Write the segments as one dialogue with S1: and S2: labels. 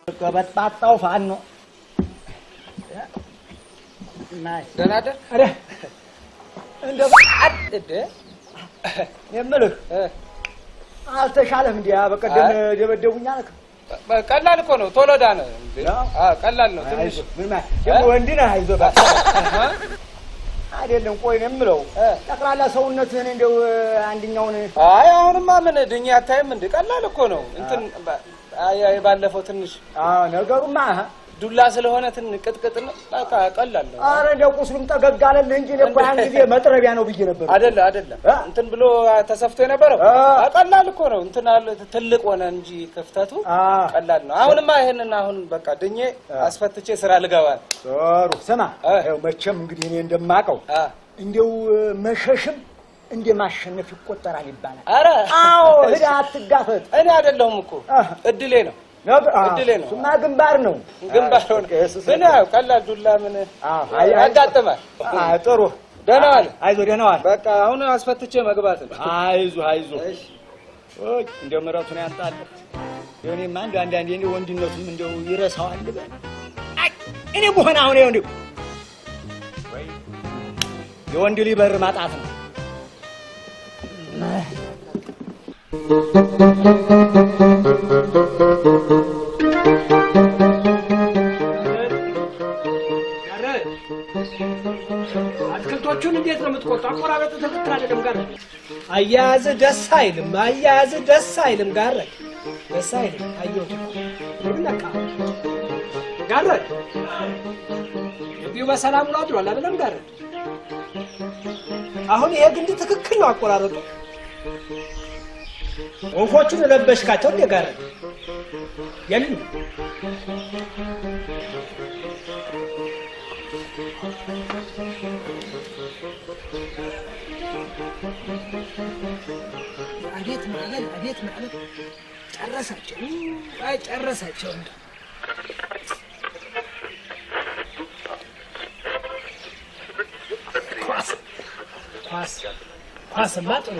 S1: ከበጣጣው ፋኖ
S2: ደህና ደር
S1: ኧረ እንደው
S2: እደ
S1: የምልህ አልተሻለም። እንዲያ በቀደም ደበደቡኝ አልክ።
S2: ቀላል እኮ ነው። ቶሎ ዳነ። እንዴ? አዎ ቀላል ነው። ትንሽ
S1: አይዞህ፣ ምን ማለት ደግሞ ወንድ ነህ። አይዞህ እባክህ። አይደለም ቆይ ነው የምለው ጠቅላላ ሰውነትህን እንደው አንድኛውን
S2: አይ አሁንማ ምን ድኛ አታይም እንዴ? ቀላል እኮ ነው። እንትን ባ- አይ አይ ባለፈው ትንሽ
S1: ነገሩማ
S2: ዱላ ስለሆነ ትን ቅጥቅጥ ነው። በቃ ቀላል ነው።
S1: ኧረ እንደው ቁስሉም ጠገግ አለልህ እንጂ እኔ እኮ ያን ጊዜ መጥረቢያ ነው ብዬ ነበር።
S2: አይደለ አይደለም እንትን ብሎ ተሰፍቶ የነበረው አ፣ ቀላል እኮ ነው። እንትን አለ ትልቅ ሆነ እንጂ ክፍተቱ ቀላል ነው። አሁንማ ይሄንን አሁን በቃ ድኜ አስፈትቼ ስራ ልገባ ነው።
S1: ጥሩ ስማ፣ ይኸው መቼም እንግዲህ እኔ እንደማውቀው እንደው መሸሽም እንደ ማሸነፍ ይቆጠራል ይባላል።
S2: ኧረ
S1: አዎ ሂድ አትጋፈጥ።
S2: እኔ አይደለሁም እኮ እድሌ ነው እድሌ ነው።
S1: እሱማ ግንባር ነው
S2: ግንባር ሆነ ግን ያው ቀላል ዱላ ምን ያጋጥማል።
S1: ጥሩ
S2: ደህና ዋል።
S1: አይዞህ ደህና ዋል።
S2: በቃ አሁን አስፈትቼ መግባት ነው።
S1: አይዞህ አይዞህ። ኦይ እንደው ምሕረቱን ያምጣልህ። እኔማ እንደው አንዳንዴ እንደው ወንድነቱም እንደው ይረሳዋል በል። አይ እኔ በሆነ አሁን ይኸው እንደው የወንድ ልጅ በር ማጣት ነው።
S3: አትክልቶቹን እንዴት ነው የምትቆርጡ? አቆራረጡ ትክክል አይደለም። ጋር አያያዝ ደስ አይልም። አያያዝ ደስ አይልም። ጋር ደስ አይልም። አየሁት እኮ ምን ነካ? ጋር ግቢው በሰላም ነው አድሯል አይደለም? ጋር አሁን ይሄ ግንድ ትክክል ነው አቆራረጡ። ወፎቹን ለበሽካቸው እንደ ጋር የሉም አቤት ማለት አቤት ማለት ጨረሳቸው። አይ ጨረሳቸው። እንደ ኳስ ኳስ ኳስማ ጥሩ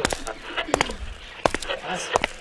S3: ኳስ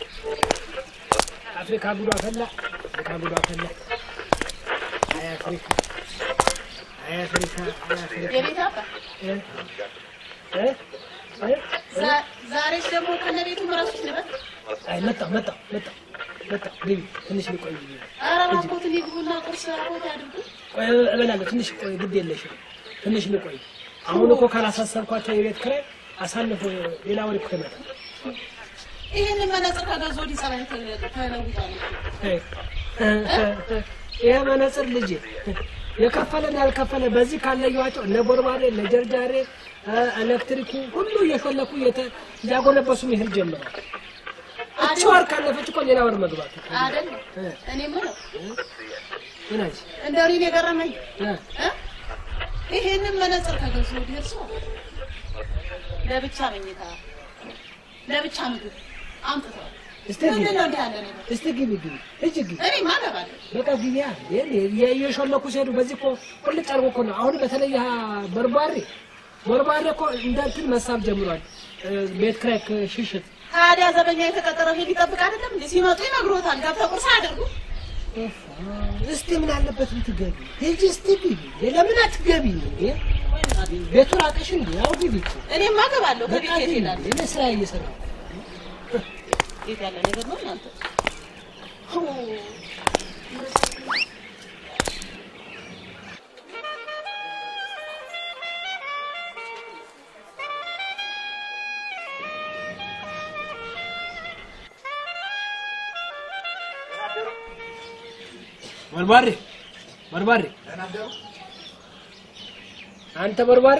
S3: አፍሪካ ጉዷ ፈላ። አፍሪካ ጉዷ ፈላ። አይ አፍሪካ አይ አፍሪካ አይ አፍሪካ
S4: የቤት አባ
S3: እ እ እ
S4: ዛ- ዛሬስ ደግሞ ከነቤቱ ምራሶች ነበር።
S3: አይ መጣሁ መጣሁ መጣሁ መጣሁ። ግቢ ትንሽ ልቆይ።
S4: ኧረ እባክዎት ሊግቡና ቁርስ አቦት ያድርጉ።
S3: ቆይ እበላለሁ። ትንሽ ቆይ፣ ግድ የለሽም። ትንሽ ልቆይ። አሁን እኮ ካላሳሰብኳቸው የቤት ኪራይ አሳልፎ ሌላ ወር እኮ ይመጣል።
S4: ይህንን መነጽር ከገዙ ወዲህ ጸባይ ተለውጧል።
S3: ይሄ መነጽር ልጄ የከፈለን ያልከፈለ በዚህ ካለየኋቸው እነ ቦርባሬ እነ ጀርጃሬ እ፣ ኤሌክትሪኩ ሁሉ እየፈለኩ እየተ- እያጎነበሱ መሄድ ጀምረዋል። እቺ ወር ካለፈች እኮ ሌላ ወር መግባት
S4: አይደለም እኔ የምለው
S3: ምን አልሽ?
S4: እንደው እኔን የገረመኝ
S3: እ፣
S4: እ? ይሄንን መነጽር ከገዙ ወዲህ እርሶ ለብቻ መኝታ ለብቻ ምግብ አምጥተዋል።
S3: እስቲ
S4: ምንድን
S3: ግቢ
S4: ነው እንዲህ ያለ ነገር?
S3: እስቲ ግቢ ግቢ እጅ ግቢ
S4: እኔማ እገባለሁ።
S3: በቃ ግቢ ያ እየሾለኩ ሲሄዱ በዚህ እኮ ቁልጭ አድርጎ እኮ ነው። አሁን በተለይ ያ በርባሬ በርባሬ እኮ እንደ እንትን መሳብ ጀምሯል። እ፣ ቤት ኪራይ ሽሽት
S4: ታዲያ ዘበኛ የተቀጠረው ይሄን ሊጠብቅ አይደለም እንዴ? ሲመጡ ይነግሮታል። ገብተው ቁርስ አያደርጉ
S3: እስቲ ምን አለበት ብትገቢ? ሂጂ እስቲ ግቢ። ለምን አትገቢ እንዴ? ቤቱ ራቀሽ እንዴ? ያው ግቢ እኮ።
S4: እኔማ እገባለሁ።
S3: በቃ
S4: ከቤት የት
S3: ግቢ።
S4: እሄዳለሁ?
S3: እኔ ስራ እየሰራሁ
S4: የት ያለ ነገር ነው እናንተ?
S3: በርባሬ በርባሬ፣ አንተ በርባሬ፣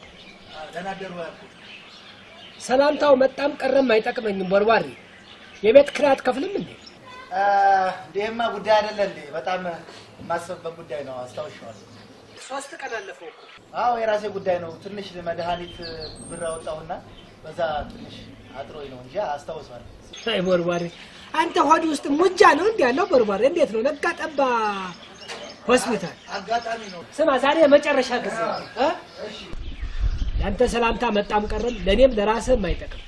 S3: ሰላምታው መጣም ቀረም አይጠቅመኝም። በርባሬ፣ የቤት ኪራይ አትከፍልም እንዴ?
S5: ይህማ ጉዳይ አይደለ እንዴ? በጣም የማስብበት ጉዳይ ነው። አስታውሻዋለሁ።
S3: ሶስት ቀን አለፈው እኮ።
S5: አዎ የራሴ ጉዳይ ነው። ትንሽ መድኃኒት ብር አወጣሁና በዛ ትንሽ አጥሮኝ ነው እንጂ አስታውሳለሁ።
S3: አይ በርባሬ፣ አንተ ሆድ ውስጥ ሙጃ ነው እንዲ ያለው በርባሬ። እንዴት ነው ነጋ ጠባ ሆስፒታል?
S5: አጋጣሚ ነው።
S3: ስማ ዛሬ የመጨረሻ ጊዜ ነው እ? ያንተ ሰላምታ መጣም ቀረም ለእኔም ለራስህም አይጠቅም።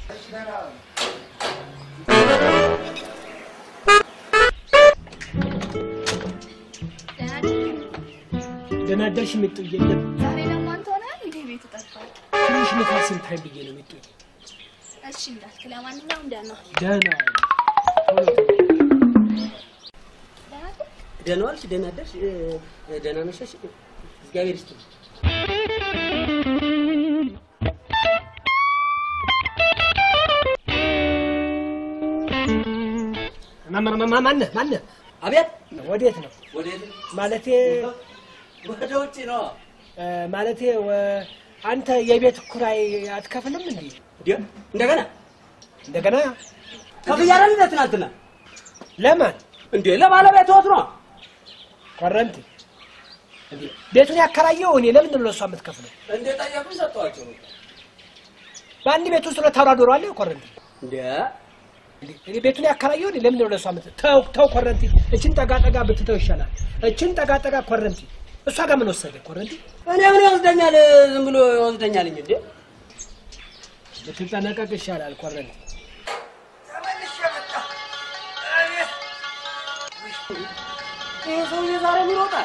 S3: ደህና አደርሽ ሚጡዬ። የለም
S6: ዛሬ ደግሞ አንተ ሆነህ እንዴ ቤት ጠፋል?
S3: ትንሽ ንፋስ ስንታይ ብዬ ነው ሚጡዬ።
S6: እሺ እንዳልክ፣ ለማንኛውም ደህና
S3: ደህና ቶሎ ቶሎ
S6: ደህና ነህ?
S7: ደህና ዋልሽ? ደህና አደርሽ? እ፣ ደህና ነሽ? እግዚአብሔር ይስጥልኝ።
S3: ማ- ማ- ማ- ማነህ ማነህ?
S7: አቤት
S3: ወዴት ነው
S7: ወዴት?
S3: ማለቴ
S7: ወደ ውጭ ነው።
S3: እ፣ ማለቴ ወ- አንተ የቤት ኩራይ አትከፍልም እንዴ?
S7: እንዴ እንደገና
S3: እንደገና
S7: ከፍያለሁ እንደ ትናንትና።
S3: ለማን
S7: እንዴ ለባለቤትዎት ነው።
S3: ኮረንቲ እንዴ? ቤቱን ያከራየው እኔ ለምንድን ነው ለእሷ የምትከፍለው?
S7: እንዴ ጠየቁኝ፣ ሰጠኋቸው።
S3: በአንድ ቤት ውስጥ ሁለት አውራ ዶሮ አለ ኮረንቲ
S7: እንዴ
S3: እንዴ? እኔ ቤቱን ያከራየው እኔ ለምንድን ነው ለእሷ የምት ተው ተው ኮረንቲ፣ እችን ጠጋ ጠጋ ብትተው ይሻላል። እችን ጠጋ ጠጋ ኮረንቲ፣ እሷ ጋር ምን ወሰደ ኮረንቲ?
S7: እኔ ምን ይወስደኛል? ዝም ብሎ ይወስደኛል እንጂ እንዴ
S3: ብትጠነቀቅ ይሻላል ኮረንቲ።
S7: ይሄ ሰውዬ ዛሬ ምን ይወጣል?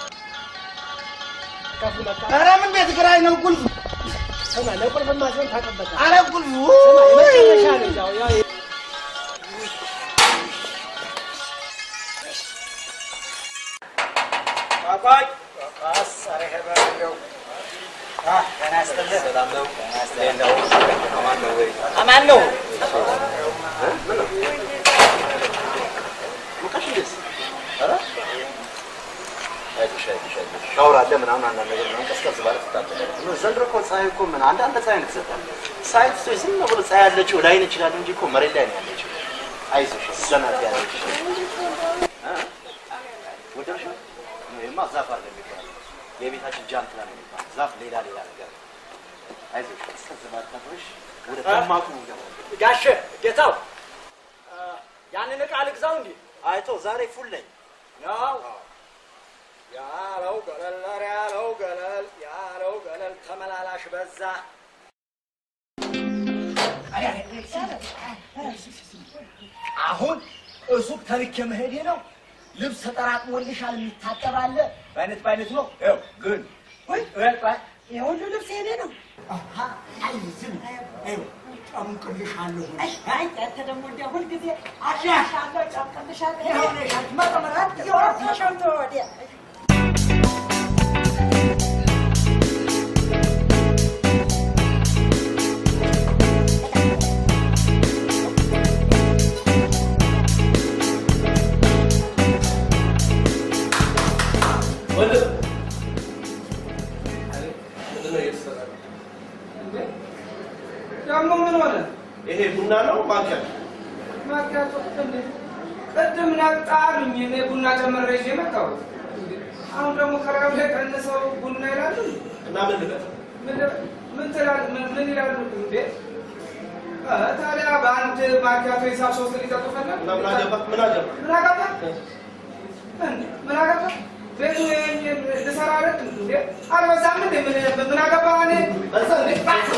S3: ከፍ መጣ
S5: ኧረ ምን ቤት ኪራይ ነው ቁልፍ?
S3: ስማ፣ ለቁልፍማ ሲሆን ታቀበጣ
S5: ኧረ ቁልፉ
S3: ስማ፣ የመጨረሻ ነው ያው ያው
S1: አማን ነው
S8: ሻወር አለ ምናምን አንዳንድ ነገር ምናምን ቀዝቀዝ ባለ ትታጠባለህ። ዘንድሮ እኮ ፀሐይ እኮ ምን አንዳንድ ፀሐይ ነው የተሰጠን። ፀሐይ ትቶ ዝም ብሎ ፀሐይ ያለችው ላይ ነች ይችላል እንጂ እኮ መሬት ላይ ነው ያለችው። አይዞሽ ዘና ያለች ወደሽ ይሄማ ዛፍ አለ የሚባለው የቤታችን ጃንጥላ ነው የሚባለው ዛፍ ሌላ ሌላ ነገር አይዞሽ ቀዝቀዝ ባለ ታጥበሽ ወደ ደማቁ እንገባለን።
S1: ጋሼ ጌታው ያንን ዕቃ ልግዛው እንዴ?
S8: አይቶ ዛሬ ፉል ነኝ።
S1: ነው ያለው ገለል ኧረ ያለው ገለል ያለው ገለል ተመላላሽ በዛ። አሁን እሱቅ ተልኬ መሄዴ ነው። ልብስ ተጠራቅሞልሻል፣ የሚታጠብ አለ በአይነት በአይነት ነው። ይኸው ግን ወይ ወይ ወይ ይሄ ሁሉ ልብስ የኔ ነው። አሃ አይ ዝም ይኸው ጨምቅልሻለሁ። አይ አንተ ደግሞ እንደ ሁልጊዜ አሻሻለሁ፣ ጨምቅልሻለሁ። ይኸውልሽ መጠመራት ይወርሻል ወዲያ
S2: ደግሞ ምን ሆነ?
S8: ይሄ ቡና ነው ማንኪያ
S2: ማኪያቶ እንዴ? ቅድም ናቅጣ አሉኝ። እኔ ቡና ጨምሬ ይዤ መጣሁት። አሁን ደግሞ ከራብ ላይ ቀንሰው ቡና ይላሉ።
S8: እና ምን ልበል
S2: ምን ምን ትላል? ምን ምን ይላሉ እንዴ? እ ታዲያ በአንድ ማኪያቶ ሂሳብ ሶስት ሊጠጡ ፈለግ?
S8: እና ምን አገባ ምን አገባ
S2: ምን አገባ? እንዴ ምን አገባ? ቤቱ ይሄን ልሰራ አይደል እንዴ? አልበዛም እንዴ? ምን ምን አገባ? እኔ
S8: በዛ እንዴ?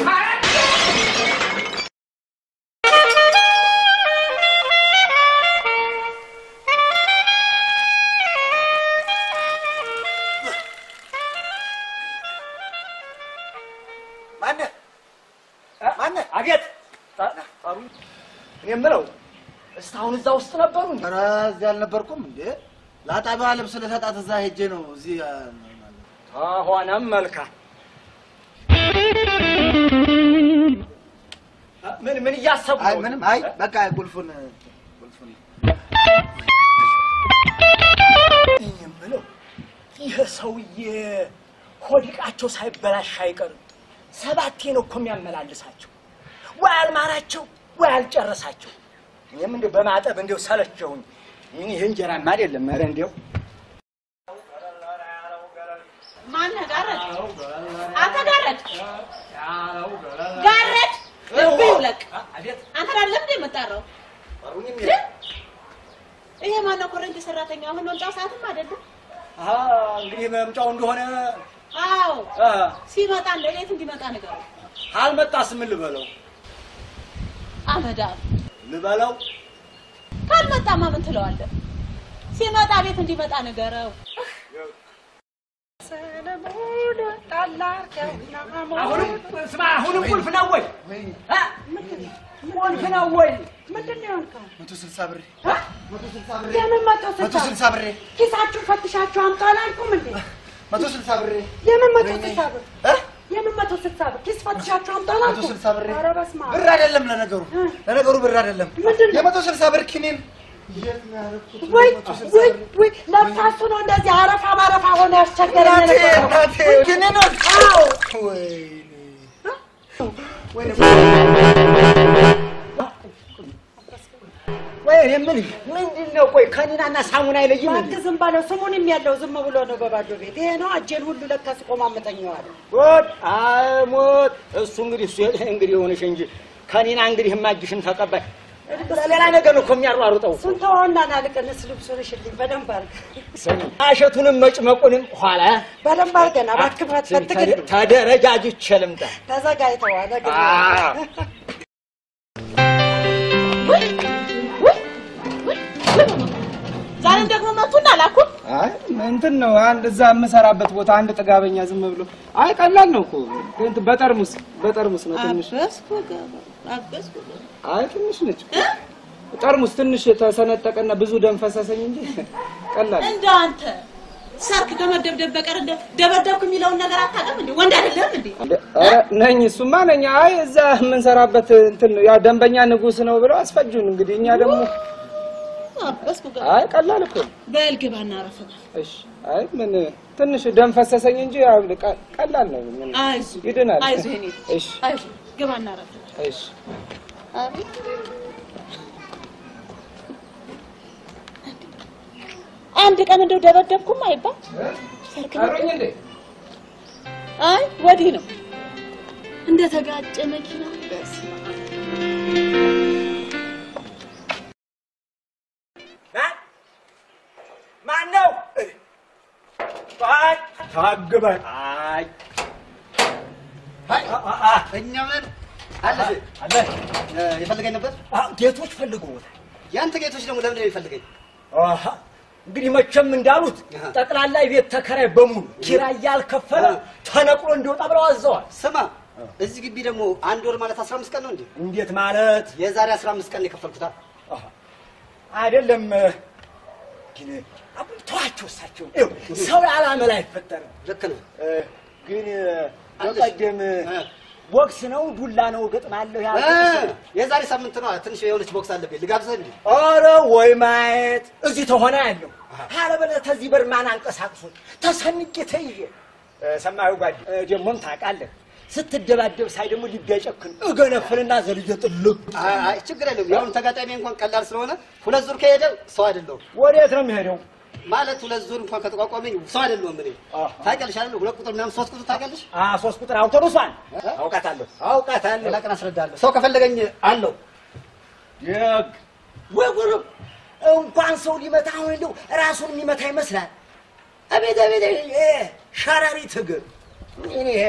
S1: ማነህ ማነህ? አቤት ጠሩኝ። እኔ የምለው እስካሁን እዛ ውስጥ ነበሩ እንዴ?
S5: ኧረ እዚህ አልነበርኩም እንዴ? ለአጣቢዋ ልብስ ልሰጣት እዛ ሄጄ ነው እዚህ
S1: ሆነም መልካም። ምን ምን እያሰቡ
S5: አይ
S1: ነው?
S5: ምንም አይ በቃ ቁልፉን ቁልፉን
S1: እኔ የምለው ይህ ሰውዬ ሆዲቃቸው ሳይበላሽ አይቀርም። ሰባቴ ነው እኮ የሚያመላልሳቸው። ወይ አልማራቸው ወይ አልጨረሳቸው። እኔም እንደው በማጠብ እንደው ሰለቸውኝ። ይህ ይህ እንጀራማ አይደለም። ኧረ እንደው
S4: ማነህ ጋረድ? አንተ ጋረድ ጋረድ ልብህ ይውለቅ። አንተ አይደለም እንደ የምጠራው ይሄ ማነው? ኮረንቲ ሰራተኛ አሁን መምጫው ሰዓትም አይደለም።
S1: አሀ፣ እንግዲህ መምጫው እንደሆነ
S4: አዎ
S1: አ፣
S4: ሲመጣ እንደ ቤት እንዲመጣ ንገረው።
S1: ካልመጣስ ምን ልበለው
S4: አመዳም
S1: ልበለው?
S4: ካልመጣማ ምን ትለዋለህ? ሲመጣ ቤት እንዲመጣ ንገረው።
S1: አሁንም ስማ፣ አሁንም ቁልፍ ነው ወይ አ? ቁልፍ ነው ወይ?
S9: ምንድን ነው ያልከው?
S5: መቶ ስልሳ ብሬ
S9: የምን መቶ
S5: መቶ
S9: ስልሳ
S5: ስልሳ ብሬ
S9: ኪሳችሁ ፈትሻችሁ አምጡ አላልኩም እንዴ?
S5: መቶ ስልሳ ብሬ
S9: የምን መቶ ስልሳ ብር? የምን መቶ ስልሳ ብር? ኪስ ፈትሻችሁ አምጡ
S5: መቶ
S9: አላልኩም?
S5: ስልሳ ብሬ
S9: ኧረ በስመ አብ።
S5: ብር አይደለም ለነገሩ ለነገሩ ብር አይደለም የመቶ ስልሳ ብር ኪኒን
S9: ወይ ወይ ወይ ለካሱ ነው እንደዚህ አረፋ ባረፋ ሆነ ያስቸገረን
S5: እናቴ
S9: የነበረው።
S5: እናቴ ኪኒኖች
S9: አዎ
S1: ወይ እኔ የምልህ ምንድን ነው? ቆይ ከኒናና ሳሙና አይለይም እንዴ?
S9: እባክህ ዝም ባለው ስሙንም ያለው ዝም ብሎ ነው በባዶ ቤት። ይሄ ነው እጄን ሁሉ ለካ ስቆማመጠኘዋል።
S1: ሞት አሞት እሱ እንግዲህ እሱ እንግዲህ የሆነሽ እንጂ ከኒና እንግዲህ ማጅሽን ተቀባይ ሌላ ነገር ነው እኮ የሚያሯሩጠው።
S9: እሱን ተወውና ና ልቀንስ ልብሱን እሽልኝ በደንብ አድርገህ
S1: አሸቱንም መጭመቁንም ኋላ
S9: በደንብ አድርገህ ና እባክህ ፈትግልኝ።
S1: ተደረጃጅቼ ልምጣ።
S9: ተዘጋጅተዋል።
S1: አዎ።
S4: ዛሬም ደግሞ መቱና ላኩን።
S2: አይ እንትን ነው አንድ እዛ የምሰራበት ቦታ አንድ ጥጋበኛ ዝም ብሎ አይ ቀላል ነው እኮ እንትን በጠርሙስ በጠርሙስ ነው ትንሽ
S4: አበስኩ ገባ አበስኩ ገባ።
S2: አይ ትንሽ ነች ጠርሙስ ትንሽ የተሰነጠቀና ብዙ ደም ፈሰሰኝ እንጂ ቀላል ነው።
S4: እንደ አንተ ሰርክ ከመደብደብ በቀር እንደ ደበደብኩ የሚለውን ነገር አታውቅም እንዴ? ወንድ አይደለም እንዴ?
S2: ኧረ ነኝ እሱማ ነኝ። አይ እዛ የምንሰራበት እንትን ነው ያው ደንበኛ ንጉስ ነው ብለው አስፈጁን። እንግዲህ እኛ ደግሞ
S4: አበስኩ ገባ።
S2: አይ ቀላል እኮ ነው።
S4: በል ግባና አረፍናል።
S2: እሺ አይ ምን ትንሽ ደም ፈሰሰኝ እንጂ ያው ቀ- ቀላል ነው። ምን
S4: አይዞህ
S2: ይድናል።
S4: አይዞህ የኔ ልጅ፣
S2: እሺ
S4: አይዞህ ግባና አረፍናል።
S2: እሺ
S4: አቤት አንድ ቀን እንደው ደበደብኩም አይባል ሰርክ ነው።
S2: አብሮኝ እንዴ
S4: አይ ወዲህ ነው
S6: እንደተጋጨ መኪና በስመ አብ።
S1: ማን ነው? አይ ታግበን አይ
S5: እኛ ምን አለ
S1: አለ
S5: የፈለገኝ ነበር።
S1: ጌቶች ፈልገውታል።
S5: ያንተ ጌቶች ደግሞ ለምንድን ነው የሚፈልገኝ?
S1: አሃ እንግዲህ መቼም እንዳሉት ጠቅላላ የቤት ተከራይ በሙሉ ኪራይ ያልከፈለ ተነቅሎ እንዲወጣ ብለው አዘዋል።
S5: ስማ እዚህ ግቢ ደግሞ አንድ ወር ማለት 15 ቀን ነው እንዴ?
S1: እንዴት ማለት?
S5: የዛሬ 15 ቀን ነው የከፈልኩት።
S1: አሃ አይደለም ግን አቡን ተዋቸው እሳቸው ይኸው ሰው ያለ አመል አይፈጠርም።
S5: ልክ ነው።
S1: እ፣ ግን በቀደም ቦክስ ነው ዱላ ነው ገጥማለሁ
S5: እ፣
S1: ያልኩት
S5: የዛሬ ሳምንት ነው ትንሽ የሆነች ቦክስ አለብኝ። ልጋብዝህ እንዴ?
S1: ኧረ ወይ ማየት እዚህ ተሆነ ያለው አለበለዚያ ተዚህ በር ማን አንቀሳቅሶኝ ተሰንቄ ተይዤ እ፣ ሰማዩ ጓድ እ፣ ደግሞም ታውቃለህ ስትደባደብ ሳይ ደግሞ ልቤ አይጨክን እገነፍልና ዘልዬ ጥልቅ
S5: አይ አይ፣ ችግር የለውም። ያሁን ተጋጣሚ እንኳን ቀላል ስለሆነ ሁለት ዙር ከሄደ ሰው አይደለሁም
S1: ወዴት ነው የሚሄደው?
S5: ማለት ሁለት ዙር እንኳን ከተቋቋመኝ ሰው አይደለሁም። እኔ ታውቂያለሽ አይደል? ሁለት ቁጥር ምናምን ሶስት ቁጥር ታውቂያለሽ?
S1: አ ሶስት ቁጥር አውቶቡሷን አውቃታለሁ አውቃታለሁ።
S5: ሌላ ቀን አስረዳለሁ። ሰው ከፈለገኝ አለው።
S1: ደግ ወይ ጉርብ እንኳን ሰው ሊመታ አሁን እንደው ራሱን የሚመታ ይመስላል። አቤት አቤት ይሄ ሸረሪት እግር ምን ይሄ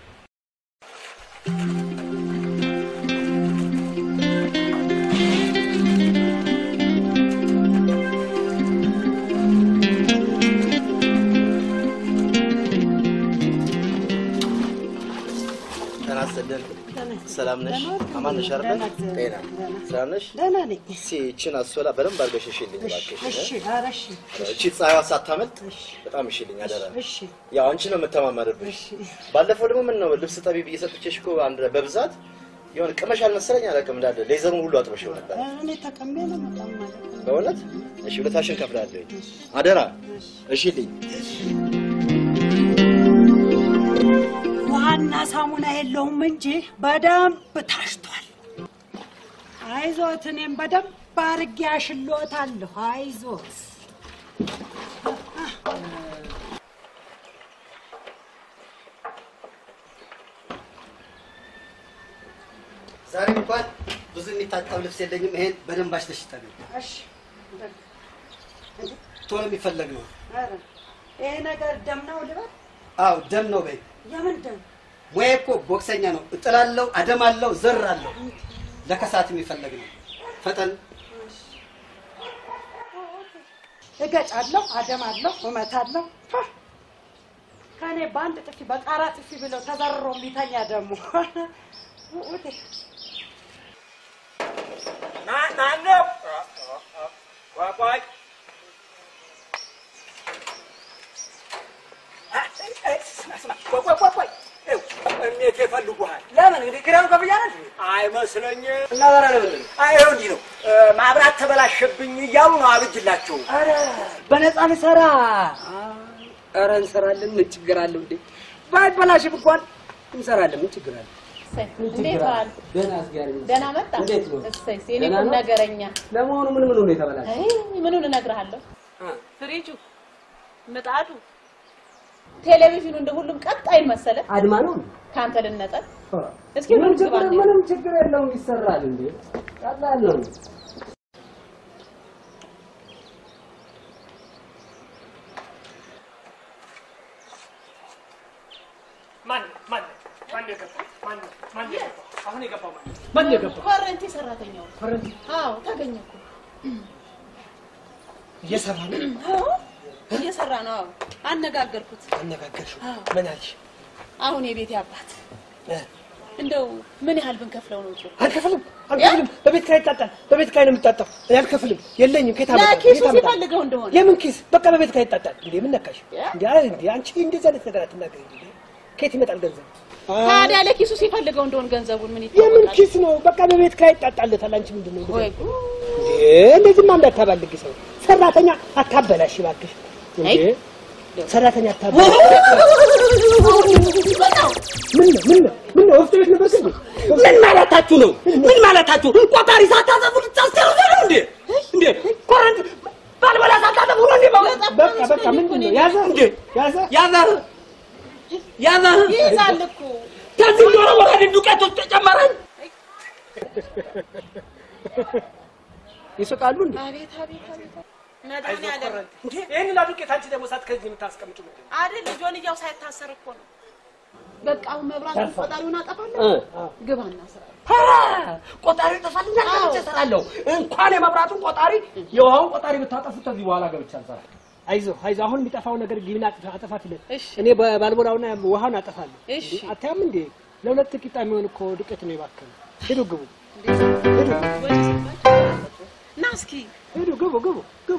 S8: ጤና ይስጥልን። ሰላም ነሽ? አማን ነሽ አይደል? ጤና ሰላም ነሽ?
S9: ደህና ነኝ።
S8: እስኪ ይህችን አስወላ በደንብ አድርገሽ እሽልኝ እባክሽ።
S9: እሺ፣ ኧረ እሺ፣
S8: እቺ ፀሐይዋ ሳታመልጥ በጣም እሽልኝ አደራ።
S9: እሺ።
S8: ያው አንቺ ነው የምተማመርብሽ። ባለፈው ደግሞ ምን ነው ልብስ ጠቢ ብዬ ሰጥቼሽ እኮ አንድ በብዛት የሆነ ቅመሽ አልመሰለኝ አላውቅም እንዳለ ሌዘሩን ሁሉ አጥበሽው ነበር።
S9: እኔ ተቀሜ ነው በጣም ማለት ነው።
S8: በእውነት እሺ፣ ሁለታሽን ከፍላለሁ። አደራ እሽልኝ።
S9: ውሃና ሳሙና የለውም እንጂ በደንብ ታሽቷል። አይዞት፣ እኔም በደንብ አድርጌ አሽሎታለሁ። አይዞት።
S5: ዛሬ እንኳን ብዙ የሚታጠብ ልብስ የለኝም። ይሄን በደንብ አሽተሽ ጠቢ።
S9: እሺ።
S5: ቶሎ የሚፈለግ ነው።
S9: ኧረ ይሄ ነገር ደም ነው ልበል?
S5: አዎ ደም ነው በይ።
S9: የምን ደም?
S5: ሙያ እኮ ቦክሰኛ ነው። እጥላለሁ፣ አደማለሁ፣ ዘራለሁ። ለከሳት የሚፈለግ ነው። ፈጠን
S9: እገጫለሁ፣ አደማለሁ፣ እመታለሁ። ፋ! ከእኔ በአንድ ጥፊ በቃራ ጥፊ ብለው ተዘርሮ የሚተኛ ደግሞ ውጤ
S1: ማነው? ቆይ ቆይ ቆይ ቆይ እሜቴ ይፈልጉሃል።
S7: ለምን እንግዲህ ኪራዩን ከፍያለሁ እንዴ?
S1: አይመስለኝም።
S7: እና ዛሬ ለምን ነው?
S1: አይ ይኸው እንዲህ ነው። ማብራት ተበላሸብኝ እያሉ ነው አብጅላቸው።
S7: ኧረ በነፃ ልሰራ። ኧረ እንሰራለን። ምን ችግር አለው እንዴ? ባይበላሽም እንኳን እንሰራለን። ምን ችግር አለው?
S10: እንዴት ዋል?
S7: ደህና አስጋሪ ነው።
S10: ደህና መጣ።
S7: እንዴት ነው?
S10: እሰይ የኔ
S7: ደህና
S10: ቁም
S7: ነው?
S10: ነገረኛ።
S7: ለመሆኑ ምን ምን ነው የተበላሸ?
S10: አይ ምኑን እነግርሃለሁ።
S7: አ፣
S10: ፍሪጁ፣ ምጣዱ፣ ቴሌቪዥኑ እንደ ሁሉም ቀጣይ መሰለ።
S7: አድማ ነው እንዴ?
S10: ከአንተ ልነጠል።
S7: አ፣
S10: እስኪ
S7: ምንም
S10: ምን
S7: ችግር
S10: ግባ
S7: ምንም ችግር የለውም። ይሰራል እንዴ? ቀላል ነው።
S3: ማን የገባው?
S10: ኮረንቲ ሰራተኛው።
S3: ኮረንቲ
S10: አዎ ታገኘ እኮ።
S3: እየሰራ ነው።
S10: አዎ እየሰራ ነው። አዎ አነጋገርኩት።
S3: አነጋገርሽው?
S10: አዎ
S3: ምን አልሽ?
S10: አሁን የቤቴ አባት
S3: እ፣
S10: እንደው ምን ያህል ብንከፍለው ነው ጥሩ?
S3: አልከፍልም አልከፍልም። በቤት ኪራይ ይጣጣል። በቤት ኪራይ ነው የሚጣጣው። እኔ አልከፍልም። የለኝም። ከየት አመጣለሁ?
S10: ለኪሱ
S3: ከየት አመጣለሁ?
S10: ሲፈልገው እንደሆነ
S3: የምን ኪስ? በቃ በቤት ኪራይ ይጣጣል። እንዴ ምን ነካሽ? እንዴ አይ እንዴ አንቺ እንደዚህ አይነት ነገር አትናገሪ። እንዴ ከየት ይመጣል ገንዘብ?
S10: ታዲያ ለኪሱ ሲፈልገው እንደሆነ ገንዘቡን ምን
S3: የምን
S10: ይታወቃል?
S3: ኪስ ነው? በቃ በቤት ኪራይ ይጣጣለታል። አንቺ ምንድን ነው
S10: ወይ
S3: እንደዚህ? እንዴ እንደዚህማ እንዳታባልግ ሰው ሰራተኛ አታበላሽ እባክሽ። እንዴ ሰራተኛ አታበላሽ። ምን ነው ምን ነው ምን ነው ወፍጮ ቤት ነበር እንዴ?
S7: ምን ማለታችሁ ነው? ምን ማለታችሁ? ቆጣሪ ሳታዘቡ ልታስገሩ ነው እንዴ? እንዴ ኮረንት ባልበላ ሳታዘቡ ነው እንዴ?
S3: በቃ በቃ ምንድን ነው ያዘ እንዴ ያዘ
S7: ያዘ ያዘ
S10: ይይዛል እኮ
S7: ከዚህ ዶሮ ወረድ ዱቄት ውስጥ ተጨመረን።
S3: ይስቃሉ እንዴ?
S10: አቤት አቤት አቤት መድኃኒዓለም
S3: እንዴ ይሄንን አዱቄት አንቺ ደግሞ ሳት ከዚህ የምታስቀምጪው ምንድን ነው?
S10: አይደል ጆንያው ሳይታሰር እኮ ነው። በቃ አሁን መብራት ቆጣሪውን አጠፋለሁ።
S7: እ።
S10: ግባና ስራ።
S7: ኧረ ቆጣሪ ጠፋልኛል ገብቼ እሰራለሁ። እንኳን የመብራቱን ቆጣሪ የውሃውን ቆጣሪ ብታጠፉት ከዚህ በኋላ ገብቼ አልሰራም።
S3: አይዞህ አይዞህ አሁን የሚጠፋው ነገር ግቢና አጥፋ አጠፋትለት።
S10: እሺ
S3: እኔ ባልቦላውና ውሃውን አጠፋለሁ።
S10: እሺ።
S3: እንዴ አታያም እንዴ ለሁለት ቂጣ የሚሆን እኮ ዱቄት ነው የባከነ። ሂዱ ግቡ፣
S10: ና እስኪ
S3: ሂዱ ግቡ፣ ግቡ፣ ግቡ።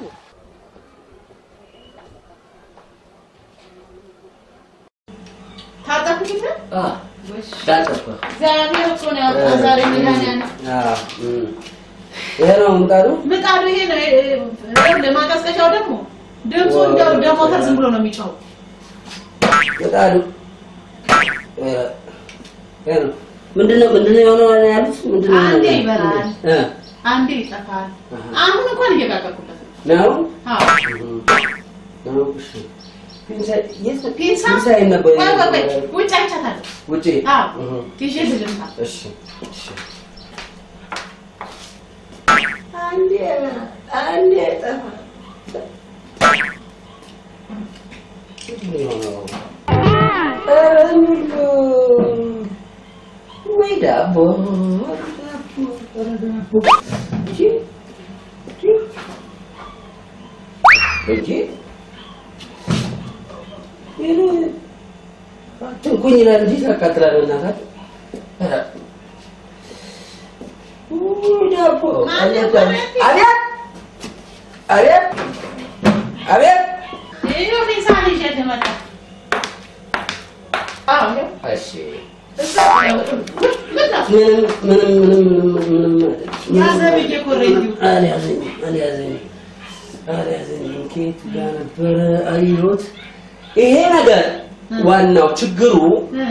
S10: ታጠብኩት እንደ
S7: ዳጠፋ
S10: እግዚአብሔር እኮ ነው ያወጣ ዛሬ መድኃኒዓለም
S7: ይሄ ነው ምጣዱ።
S10: ምጣዱ ይሄ ነው። እ- እ- ለማቀዝቀዣው ደግሞ ድምፁ እንደው እንደ ሞተር ዝም ብሎ ነው የሚጮኸው።
S7: ምጣዱ እ፣ ይሄ ነው። ምንድነው ምንድነው የሆነው ያሉት? ምንድነው
S10: አንዴ
S7: የሆነው?
S10: ይበራል፣
S7: እ፣
S10: አንዴ ይጠፋል። አሁን እንኳን እየጋገርኩበት ነው።
S7: ነው
S10: አዎ
S7: ነው። እሺ ፒንሳ የት
S10: ፒንሳ
S7: ፒንሳ የት ነበር?
S10: ቆይ ቆይ ቆይ ውጭ አይቻታለሁ።
S7: ውጪ
S10: አዎ
S7: እህ፣
S10: ይዤ ልልምታ
S7: እሺ እሺ አንዴ አንዴ ጠፋ። ምንድነው የሆነው? ኧረ ሚሉ ወይ ዳቦ ኧረ ዳቦ እንጂ እንጂ ይሄ አትንኩኝ ይላል እንጂ ታቃጥላለህ እናታት ኧረ ውይ ዳቦ አቤት አቤት አቤት አቤት
S10: ይኸው ፒንሳ ይዤ ልመጣ። አዎ ይኸው
S7: እሺ
S10: እዛ ምነው?
S7: ምንም ምንም ምንም ምንም ምንም
S10: ያዘ ብዬ ኮረንቲው
S7: አልያዘኝም አልያዘኝም አልያዘኝም ከየት ጋር ነበረ አየሁት ይሄ ነገር ዋናው ችግሩ
S10: እ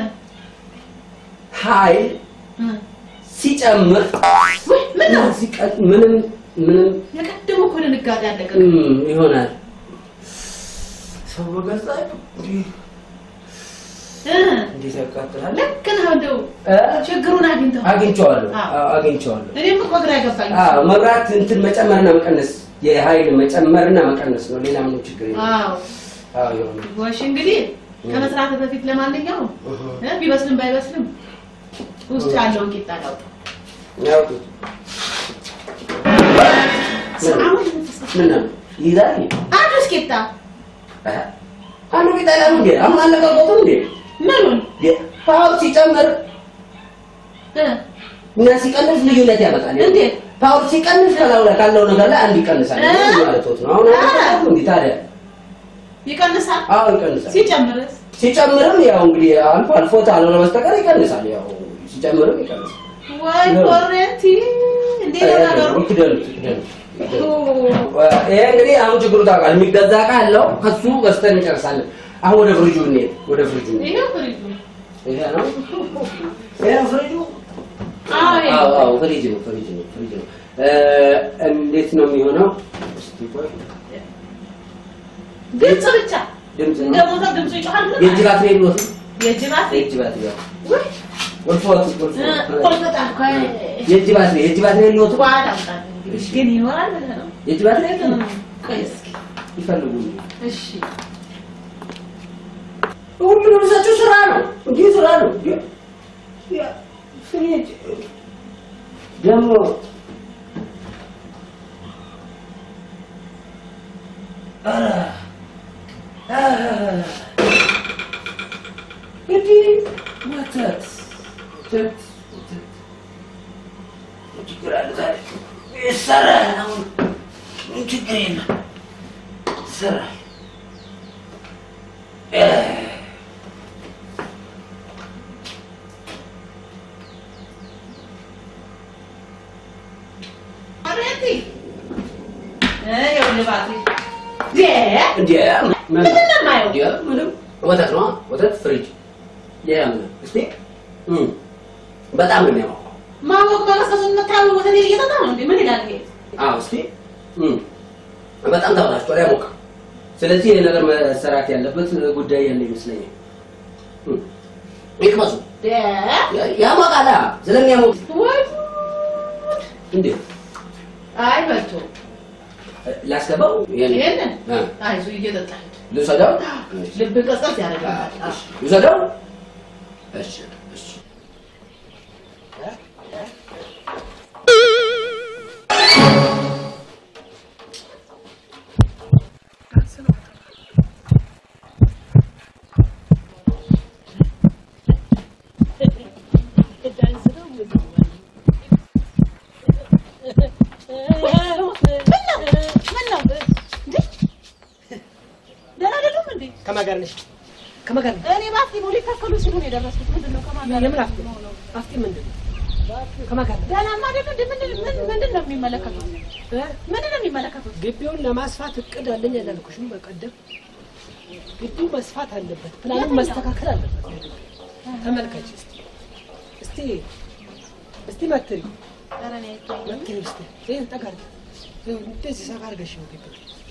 S7: ኃይል
S10: እ
S7: ሲጨምር
S10: ውይ ምን ነው?
S7: ሲቀጥ ምንም ምንም
S10: የቀደሙ እኮ ድንጋጤ አለቀ።
S7: እም፣ ይሆናል ሰው በገዛ እንዲህ
S10: እ
S7: እንዴት ያቃጥላል
S10: ልክ ነው። እንደው
S7: እ?
S10: ችግሩን አግኝተው
S7: አግኝቼዋለሁ
S10: አዎ።
S7: አዎ፣ አግኝቼዋለሁ
S10: እኔም እኮ ግራ ገባኝ።
S7: አዎ መብራት እንትን መጨመርና መቀነስ የኃይል መጨመርና መቀነስ ነው ሌላ ምንም ችግር የለም
S10: አዎ
S7: አዎ ይሆናል
S10: ጎሽ እንግዲህ ከመስራት በፊት ለማንኛውም እ ቢበስልም ባይበስልም ውስጡ ያለውን ቂጣ ላውጣ።
S7: ያውጡት
S10: አሁን
S7: ምን ነው ይዛል
S10: አዲስ ቂጣ
S7: አንዱ ቢጠላ ነው እንዴ? አሁን አለቀቁትም እንዴ?
S10: ምኑን
S7: ፓወር ሲጨምር እና ሲቀንስ ልዩነት ያመጣል።
S10: እንዴት?
S7: ፓወር ሲቀንስ ከላው ላይ ካለው ነገር ላይ አንድ ይቀንሳል
S10: እ?
S7: ማለት ነው። አሁን አለቀቁት እንዴ ታዲያ?
S10: ይቀንሳል?
S7: አዎ ይቀንሳል።
S10: ሲጨምርስ?
S7: ሲጨምርም ያው እንግዲህ አልፎ አልፎ ካልሆነ በስተቀር ይቀንሳል። ያው ሲጨምርም ይቀንሳል።
S10: ወይ ኮረንቲ እንዴት ነው ነገሩ?
S7: ይክደኑት ይክደኑት። ይሄ እንግዲህ አሁን ችግሩ ታውቃለህ፣ የሚገዛ ዕቃ አለው ከሱ ገዝተን እንጨርሳለን። አሁን ወደ ፍሪጁ እንሂድ። ወደ ፍሪጁ እንሂድ።
S10: ይሄው ፍሪጁ
S7: ይሄ ነው ይሄ ነው ፍሪጁ።
S10: አዎ ይሄ
S7: አዎ አዎ ፍሪጅ ነው ፍሪጅ ነው ፍሪጅ ነው። እ፣ እንዴት ነው የሚሆነው? እስቲ ቆይ
S10: ድምፅ ብቻ
S7: ድምፅ
S10: እንደ
S7: ነው
S10: ሞተር ድምፁ ይጮሃል።
S7: የእጅ ባትሪ የለዎትም?
S10: የእጅ ባትሪ
S7: የእጅ ባትሪ ያው ወልፎት ወልፎት
S10: ቆልፈጣል እኮ
S7: የእጅ ባትሪ የእጅ ባትሪ የለዎትም?
S10: በኋላ አምጣልኝ እንግዲህ ግን ይኖራል ብለህ ነው።
S7: የእጅ ባትሪ የለም?
S10: ቆይ እስኪ
S7: ይፈልጉ
S10: እሺ
S7: ሁሉንም እሳቸው ስራ ነው እንዲህ ስራ ነው። ፍሪጅ ደግሞ ኧረ ኧረ እንዲህ ወተት ወተት ወተት ምን ችግር አለ ታዲያ? ይሰራል። አሁን ምን ችግር የለም ይሰራል።
S10: ኮረንቲ ይኸውልህ ባትሪ
S7: እንዴ
S10: ምንድን ነው የማየው?
S7: እንዴ ምንም ወተት ነው ወተት ፍሪጅ ሌላ ምንም እስቲ እም በጣም ነው የሚያማው
S10: ማወቅ መቀስቀሱን የምታየው ወተት እየጠጣ ነው እንዴ? ምን ይላል ይሄ?
S7: አዎ እስቲ እም በጣም ተበላሽቷል ያሞቃል ስለዚህ ይሄ ነገር መሰራት ያለበት ጉዳይ ያለ ይመስለኛል እም ይቅመሱ ያሞቃላ ስለሚያሞቅ
S10: ወይ
S7: እንዴ
S10: አይ በልቶ
S7: ላስገባው
S10: ይሄንን
S7: እ
S10: አይዞህ እየጠጣ ሂድ።
S7: ልውሰደው
S10: ልብ ቀዝቀዝ ያደርጋል። አዎ።
S7: ልውሰደው እሺ እሺ
S10: ደህና አይደሉም እንዴ?
S3: ከማን ጋር ነሽ? ከማን ጋር ነሽ?
S10: እኔ በአፍጢሙ ሊተከሉ ሲሉ ነው የደረስኩት። ምንድን ነው ከማን ጋር
S3: የምን አፍጢም? አፍጢም ምንድን ነው? ከማን ጋር ነሽ?
S10: ደህናማ አይደሉ እንዴ? ምንድን ምን- ምንድን ነው የሚመለከቱት? ምንድን ነው የሚመለከቱት?
S3: ግቢውን ለማስፋት እቅድ አለኝ አላልኩሽም? በቀደም ግቢው መስፋት አለበት፣ ፕላኑ
S10: የትኛው?
S3: መስተካከል አለበት። ተመልከች እስቲ እስቲ እስቲ መትሪ
S10: ኧረ እኔ አይታየኝም።
S3: መትሪ እስቲ ይሄን ጠጋ አድርጊ። ይኸው እንደዚህ ሰፋ አድርገሽ ነው ግቢው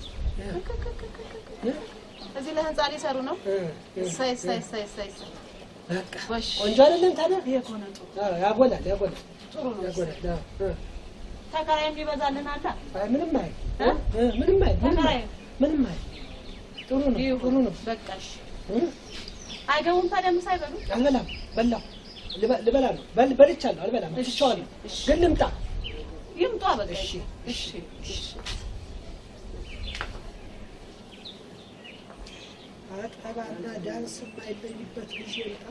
S10: እዚህ ለህንፃ ሊሰሩ ነው። እሰይ እሰይ እሰይ እሰይ እሰይ።
S3: በቃ
S10: ጎሽ
S3: ቆንጆ አይደለም ታዲያ?
S10: ይሄ እኮ ነው ጥሩ።
S3: አዎ፣ ያጎላል ያጎላል
S10: ጥሩ ነው።
S3: ያጎላል። አዎ፣ እ።
S10: ተከራይም ሊበዛልን አለ።
S3: አይ ምንም አይል
S10: እ?
S3: እ፣ ምንም አይል ምንም
S10: ተከራይ
S3: አይል ምንም አይል ጥሩ ነው ጥሩ ነው።
S10: በቃ እሺ።
S3: እ?
S10: አይገቡም ታዲያ ምሳ አይበሉም?
S3: አልበላም በላው ልበ- ልበላ ነው በል በልቻለሁ አልበላም ትቼዋለሁ ግን ልምጣ
S10: ይምጡ በቃ።
S3: እሺ
S10: እሺ እሺ።
S3: አጠባና ዳንስ የማይለይበት ጊዜ ልጣ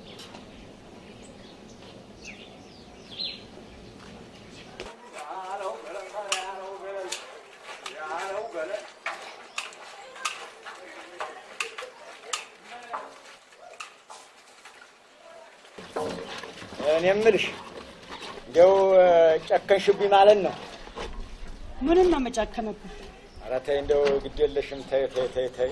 S1: እኔ የምልሽ እንደው ጨከንሽብኝ ማለት ነው።
S9: ምንም ነው መጨከነብህ?
S1: ኧረ ተይ እንደው ግድ የለሽም ተይ ተይ ተይ ተይ።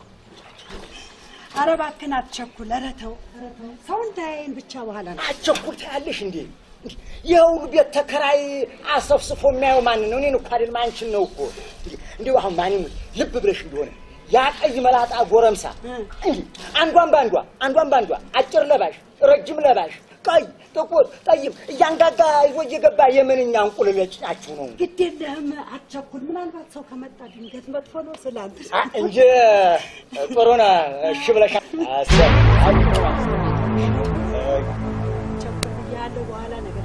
S9: ኧረ እባክህን አትቸኩል። ኧረ ተው ኧረ ተው። ሰው እንዳያየን ብቻ በኋላ ነው።
S1: አትቸኩል ታያለሽ እንዴ? ይህ ሁሉ ቤት ተከራይ አሰፍስፎ የሚያየው ማንን ነው? እኔን እኮ አይደለም አንቺን ነው እኮ። እንዲሁ አሁን ማን ይሙት ልብ ብለሽ እንደሆነ ያ ቀይ መላጣ ጎረምሳ እንዲህ አንዷን በአንዷ አንዷን በአንዷ አጭር ለባሽ፣ ረጅም ለባሽ፣ ቀይ፣ ጥቁር፣ ጠይም እያንጋጋ ይዞ እየገባ የምንኛ እንቁልል ጭናችሁ ነው
S9: ግድ የለህም አትቸኩል። ምናልባት ሰው ከመጣ ድንገት መጥፎ ነው ስላንተ
S1: አ- እንጂ ጥሩ ነው። እሺ ብለሽ አሰብ
S9: ያለው በኋላ ነገር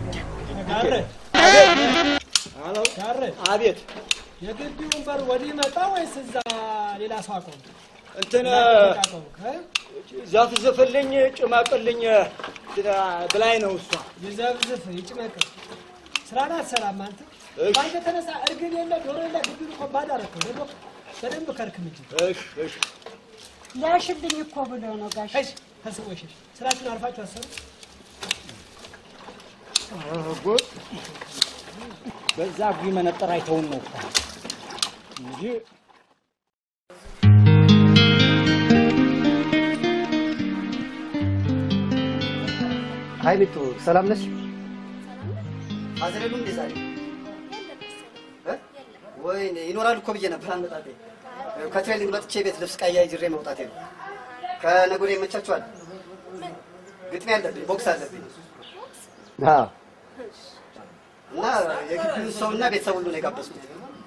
S3: ጋረ
S1: አቤት
S3: የግቢውን በር ወዲህ መጣ ወይስ እዛ ሌላ ሰው አቆም?
S1: እንትን ዛፍ ዝፍልኝ ጭማቅልኝ ብላኝ ነው እሷ።
S3: ይዘብዝፍ ይጭመቅ ስራን አትሰራም አንተ። በአንተ ተነሳ እርግብ የለ ዶሮ የለ ግቢውን እኮ ባዶ አደረከው። ደግሞ በደንብ ከርክም እንጂ
S1: እሺ እሺ
S9: ሊያሽልኝ እኮ ብለው ነው ጋሽ።
S3: እሺ ተስቦሽ ስራችሁን አርፋችሁ አሰሩ።
S1: ጉድ በዛ ጊ መነጠር አይተውን ነው እኮ እንጂ
S11: ሀይ ሚቱ ሰላም ነሽ? አዝረሉ እንዴ ዛሬ እ? ወይኔ ይኖራሉ እኮ ብዬ ነበር አመጣጤ። ከትሬኒንግ መጥቼ ቤት ልብስ ቀያይ ጅሬ መውጣቴ ነው። ከነገ ወዲያ ይመቻችኋል? ግጥሚያ አለብኝ፣ ቦክስ አለብኝ። አዎ እና የግቢውን ሰው እና ቤተሰብ ሁሉ ነው የጋበዝኩት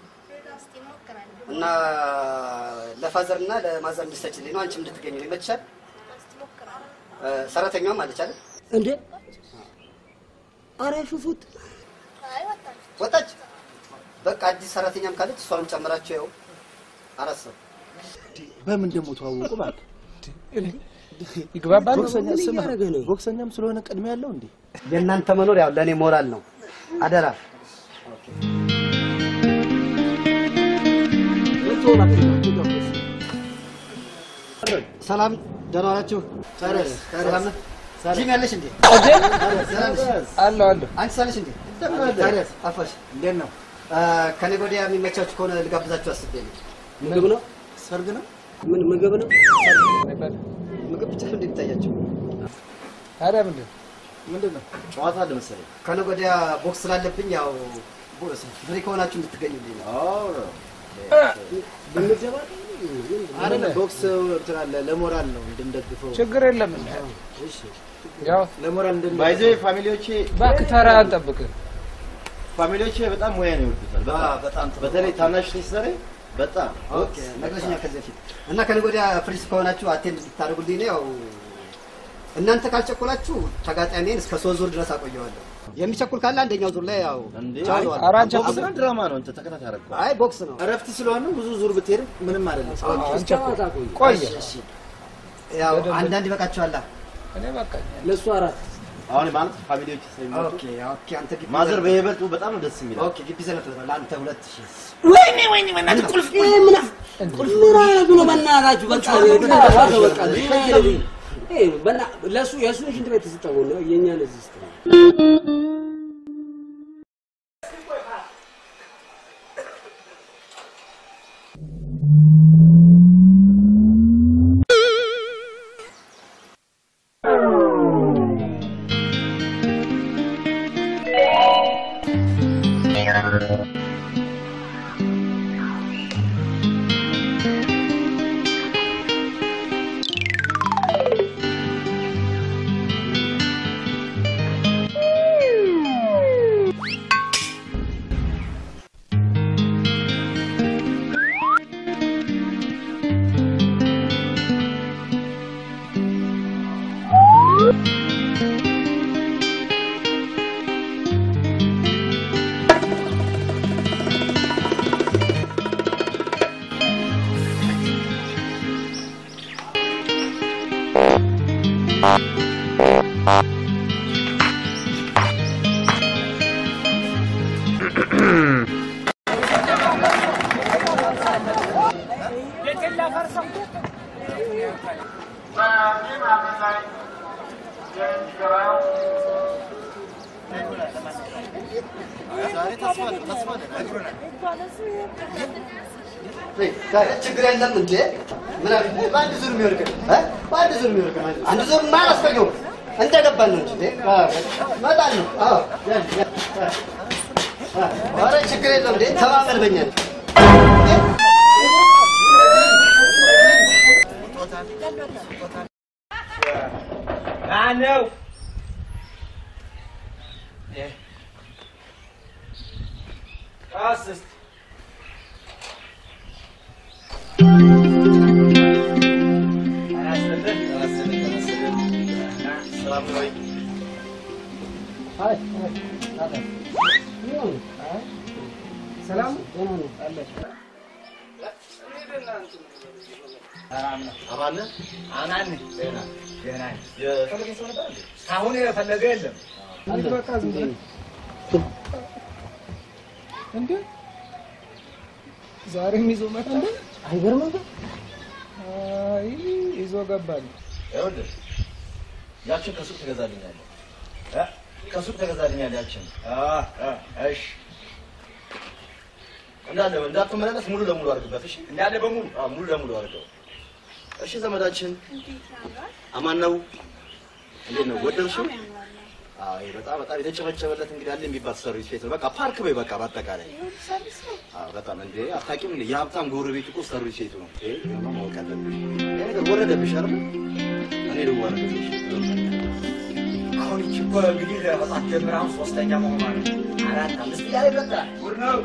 S11: እና ለፋዘር እና ለማዘር እንድትሰጪልኝ ነው። አንቺም እንድትገኝ ነው። ይመችሻል? እ፣ ሰራተኛዋም አለች አይደል?
S9: እንዴ አረ ሹፉት
S11: ወጣች። በቃ አዲስ ሰራተኛም ካለች እሷንም ጨምራቸው ያው አራት ሰው
S5: በምን ደግሞ ተዋወቁ? እባክህ
S2: ይግባባሉ።
S5: ቦክሰኛ
S11: ምን
S5: ስማ፣
S11: እያደረገ ነው?
S5: ቦክሰኛም ስለሆነ ቅድሚያ ያለው እንዴ?
S11: የእናንተ መኖር ያው ለእኔ ሞራል ነው። አደራ ሰላም፣ ደህና ዋላችሁ? ሰላም ነህ? ጂም ያለሽ እንዴ? ሰላም ነሽ?
S2: አለሁ አለሁ።
S11: አንቺ ሳለሽ እንዴ? ታዲያስ አፋሽ
S5: እንዴት ነው?
S11: ከነገ ወዲያ የሚመቻችሁ ከሆነ ልጋብዛችሁ አስቤ ነው። ምግብ ነው?
S5: ሰርግ ነው?
S11: ምን ምግብ ነው? ምግብ ብቻ ነው እንደሚታያቸው።
S2: ታዲያ ምንድን
S5: ምንድን ነው? ጨዋታ አለ መሰለኝ።
S11: ከነገ ወዲያ ቦክስ ስላለብኝ ያው ፍሪ ከሆናችሁ እንድትገኙልኝ ነው።
S5: አይደለም ቦክስ እንትን አለ ለሞራል ነው እንድንደግፈው።
S2: ችግር የለም። ያው
S5: ለሞራል እንድን
S8: ባይዘ ፋሚሊዎቼ
S2: እባክህ ተራ አንጠብቅ።
S8: ፋሚሊዎቼ በጣም ሙያን ይወዱታል። በጣም
S11: በጣም ጥሩ።
S8: በተለይ ታናሽ ሲሰሪ በጣም
S11: ኦኬ ነግረሽኛል ከዚህ በፊት እና ከነገ ወዲያ ፍሪስ ከሆናችሁ አቴንድ እንድታደርጉልኝ ነው። ያው እናንተ ካልቸኮላችሁ ተጋጣሚን እስከ ሶስት ዙር ድረስ አቆየዋለሁ። የሚቸኩል ካለ አንደኛው ዙር ላይ ያው
S8: እንዴ
S11: ቻሉ አለ።
S2: ኧረ አንቸኩል።
S8: ቦክስ ነው ድራማ ነው። እንትን ተከታታይ አደረገው።
S11: አይ ቦክስ ነው።
S5: እረፍት ስለሆነ ብዙ ዙር ብትሄድም ምንም አይደለም።
S2: ቆየ
S11: እሺ፣ እሺ። ያው አንዳንድ ይበቃችኋል።
S2: እኔ በቃ
S11: ለሱ አራት
S8: አሁን ማለት ፋሚሊዎቼ ስለሚመጡ
S11: ኦኬ ኦኬ። አንተ ግቢ
S8: ማዘር
S11: ዘለት-
S8: በይበልጡ በጣም ነው ደስ የሚለው።
S11: ኦኬ ግቢ ዘለት ነው። ለአንተ ሁለት ሺህ
S9: ወይኔ ወይኔ በእናትህ ቁልፍ ቁልፍ ምን ቁልፍ ምን አደረጉ ነው በእናታችሁ? በቃ በቃ በና ለሱ የሱ ሽንት ቤት ስጠው ነው የኛን እዚህ ስጠው
S11: ችግር የለም እንዴ? ምን አለ? በአንድ ዙር የሚወርቅ እ? በአንድ ዙር የሚወርቅ አንድ ዙር ማ አላስፈየውም እንደገባን ነው እንጂ እንዴ? አዎ፣ መጣን ነው። አዎ፣ ያን ያን ኧረ ችግር የለም እንዴ? ተማመን በእኛ ነው።
S1: ማነው? ቀስ እስኪ
S3: ሰላም
S1: ሰላም ነው።
S8: አማን ነህ?
S1: አማን ነኝ። ደህና ደህና ነኝ።
S8: የፈለገኝ ሰው ነበር እንዴ?
S1: እስካሁን የፈለገ የለም።
S2: እንዴ በቃ ዝም ብለህ እንዴ ዛሬም ይዞ መጣ እንዴ አይገርምም ግን? አይ ይዞ ገባል
S8: ይኸውልህ ያችን ከሱቅ ትገዛልኛለህ እ? ከሱቅ ትገዛልኛለህ ያችን እሺ እንዳለ እንዳትመላለስ ሙሉ ለሙሉ አድርግበት እሺ
S1: እንዳለ በሙሉ
S8: አዎ ሙሉ ለሙሉ አድርገው እሺ ዘመዳችን አማን ነው እንዴት ነው ወደድሽው አይ በጣም በጣም የተጨበጨበለት እንግዲህ አለ የሚባል ሰርቪስ ቤት ነው በቃ ፓርክ በይ በቃ በአጠቃላይ አዎ በጣም እንዴ አታውቂም እንዴ የሀብታም ጎረቤት እኮ ሰርቪስ ቤቱ ነው ይሄ ደግሞ ማወቅ አለብሽ ይሄ ነገር ወረደብሽ አይደል እኔ ልዋረድብሽ
S1: አሁን ይቺ እኮ እንግዲህ መጽሐፍ ጀምራ አሁን ሶስተኛ መሆኗ ነው። አራት አምስት እያለ ይቀጥላል። ጉድ ነው።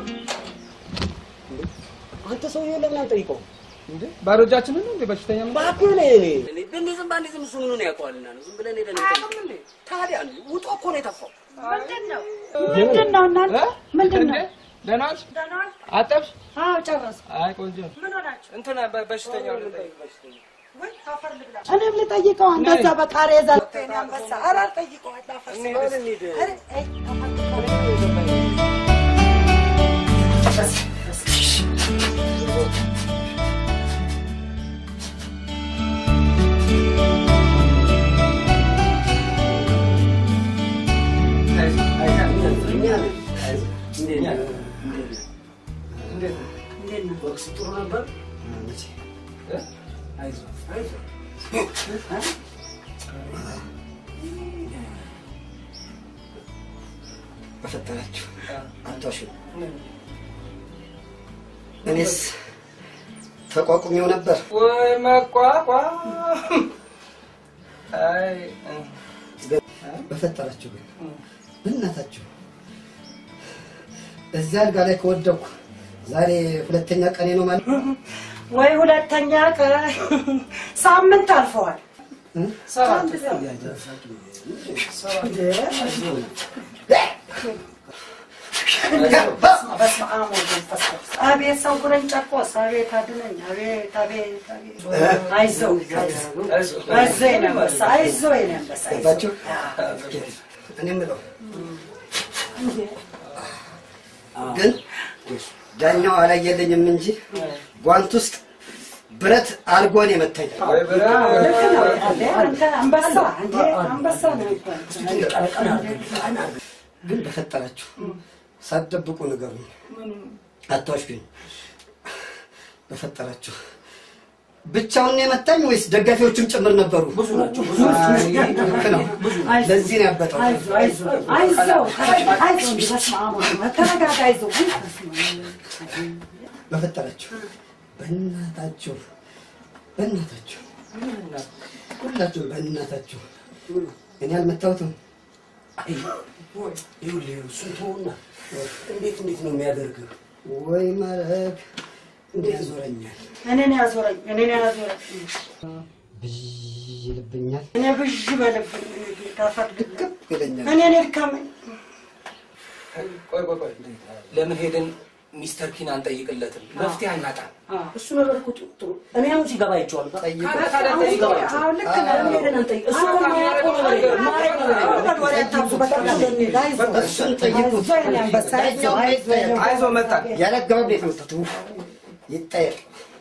S9: አንተ ሰውዬው ለምን አንጠይቀውም?
S2: እንዴ ባዶ እጃችንን ነው እንዴ በሽተኛ ምን
S9: እባክህ እኔ እኔ እኔ ዝም ባንዴ ዝም እሱ ምኑን ያውቀዋልና ነው ዝም ብለን ሄደን አያውቅም እንዴ ታዲያ ውጦ እኮ ነው የጠፋው
S6: ምንድን ነው ምንድን ነው እናንተ ምንድን ነው
S2: ደህና ነሽ? አጠብሽ?
S6: አዎ ጨረስኩ
S2: አይ ቆንጆ ነው።
S6: ምን ሆናችሁ
S2: እንትና በ- በሽተኛው ልጠይቅ።
S6: እኔም ልጠይቀው እንደዛ በቃሬዛ ጤና አንበሳ ኧረ አልጠይቀው አላፈርስ ኧረ አይ
S9: ወቅስ ጥሩ ነበር
S11: በፈጠራችሁ አታሹ። እኔስ ተቋቁሜው ነበር።
S2: ወይ መቋቋም አይ
S11: በፈጠራችሁ ግን በእናታችሁ እዚያ አልጋ ላይ ከወደኩ ዛሬ ሁለተኛ ቀኔ ነው ማለት
S6: ወይ ሁለተኛ ቀን ሳምንት አልፈዋል
S2: ሰባት
S6: በስመ አብ ወወልድ ወመንፈስ ቅዱስ አቤት ሰው ጉረኝ ጨቆስ አቤት አድነኝ አቤት አቤት አቤት አይዞህ አይዞህ አይዞህ የኔ አንበሳ አይዞህ የኔ አንበሳ አይዞህ
S11: ገባችሁ? እኔ የምለው ግን ዳኛው አላየልኝም እንጂ ጓንት ውስጥ ብረት አልጎን የመታኝ
S6: ልክ ነው እንዴ አንተ አንበሳ እንዴ አንበሳ ነው እኮ
S11: ግን በፈጠራችሁ ሳትደብቁ ንገሩኝ። አታዋሽኝ። በፈጠራችሁ ብቻውን ነው የመታኝ ወይስ ደጋፊዎችም ጭምር ነበሩ? ብዙ ናቸው። ልክ ነው። ለዚህ ነው ያበጠው።
S6: አይዞህ አይዞህ አይዞህ አይዞህ በስመ አብ ወወልድ ወመንፈስ ተረጋጋ አይዞህ ውይ በስመ አብ
S11: በፈጠራችሁ በእናታችሁ በእናታችሁ ሁላችሁ በእናታችሁ እኔ አልመታሁትም።
S9: ይኸውልህ እሱን ተውና እንዴት እንዴት ነው የሚያደርግህ?
S11: ወይ ማረግ እንዴት ያዞረኛል፣
S6: እኔን ያዞረኝ እኔን ያዞረኝ
S11: ብዥ ይልብኛል፣
S6: እኔ ብዥ በልብኝ ታፈር
S11: ድቅብ ይለኛል።
S6: እኔን ይድከመኝ
S2: ቆይ ቆይ ቆይ ለምን ሄደን ሚስተር ኪን አንጠይቅለትም? መፍትሄ አናጣም።
S9: እሱ ነገር እኮ ጥሩ ጥሩ እኔ አሁን ሲገባ አይቼዋለሁ።
S11: ጠይቁ።
S2: ታዲያ ታዲያ ጠይቀው።
S6: አዎ ልክ ነህ
S9: ለምን ሄደን አንጠይቅ? እሱ እኮ የማያውቀው ነገር የለም። የማያውቀው ነገር የለም።
S6: ወሬ አታብዙ በቃ እንሂድ አይዞህ
S11: እሱን ጠይቁት።
S6: አይዞህ የኔ አንበሳ አይዞህ አይዞህ የኔ
S2: አይዞ መጣ
S11: ያለ አገባብ ነው የተመታሁት። ውፍ! ይጠየቅ።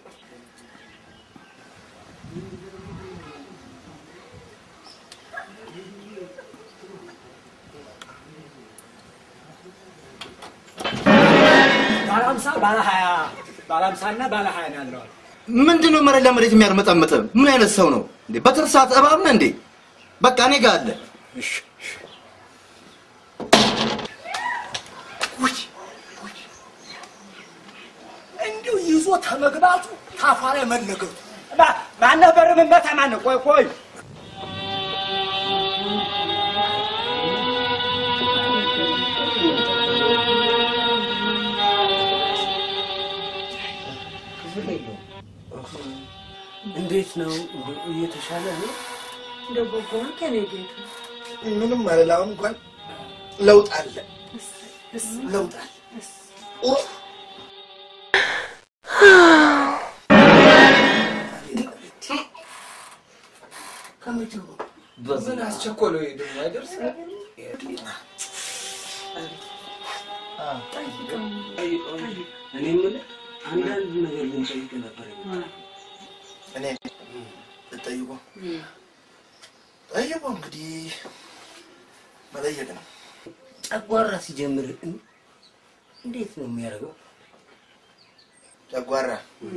S1: ባለ ሀምሳ ባለ ሀያ ባለ ሀምሳ እና ባለ ሀያ ነው ያለዋል።
S8: ምንድን ነው መሬት ለመሬት የሚያርመጠምጥ? ምን አይነት ሰው ነው እንዴ? በትርፍ ሰዓት እባብ ነህ እንዴ? በቃ እኔ ጋር አለ። እሺ፣ እሺ።
S1: ውይ፣ ውይ። እንዲሁ ይዞ ተመግባቱ ታፏ ላይ መለገቱ ማ- ማነህ በር ምመታ ማነህ? ቆይ ቆይ
S9: እንዴት ነው እየተሻለ ነው?
S6: እንደው በጎ ነው ከኔ ጌታ
S8: ምንም አልል። አሁን እንኳን ለውጥ አለ፣ ለውጥ አለ። ኡፍ!
S2: አስቸኮለው ደግሞ አይደርስ
S9: እኔ የምልህ አንዳንድ ነገር ልንጠይቅ ነበር የመጣነው።
S8: እኔ ልጠይቁ ጠይቁ እንግዲህ መጠየቅ ነው።
S9: ጨጓራ ሲጀምር እን- እንዴት ነው የሚያደርገው?
S8: ጨጓራ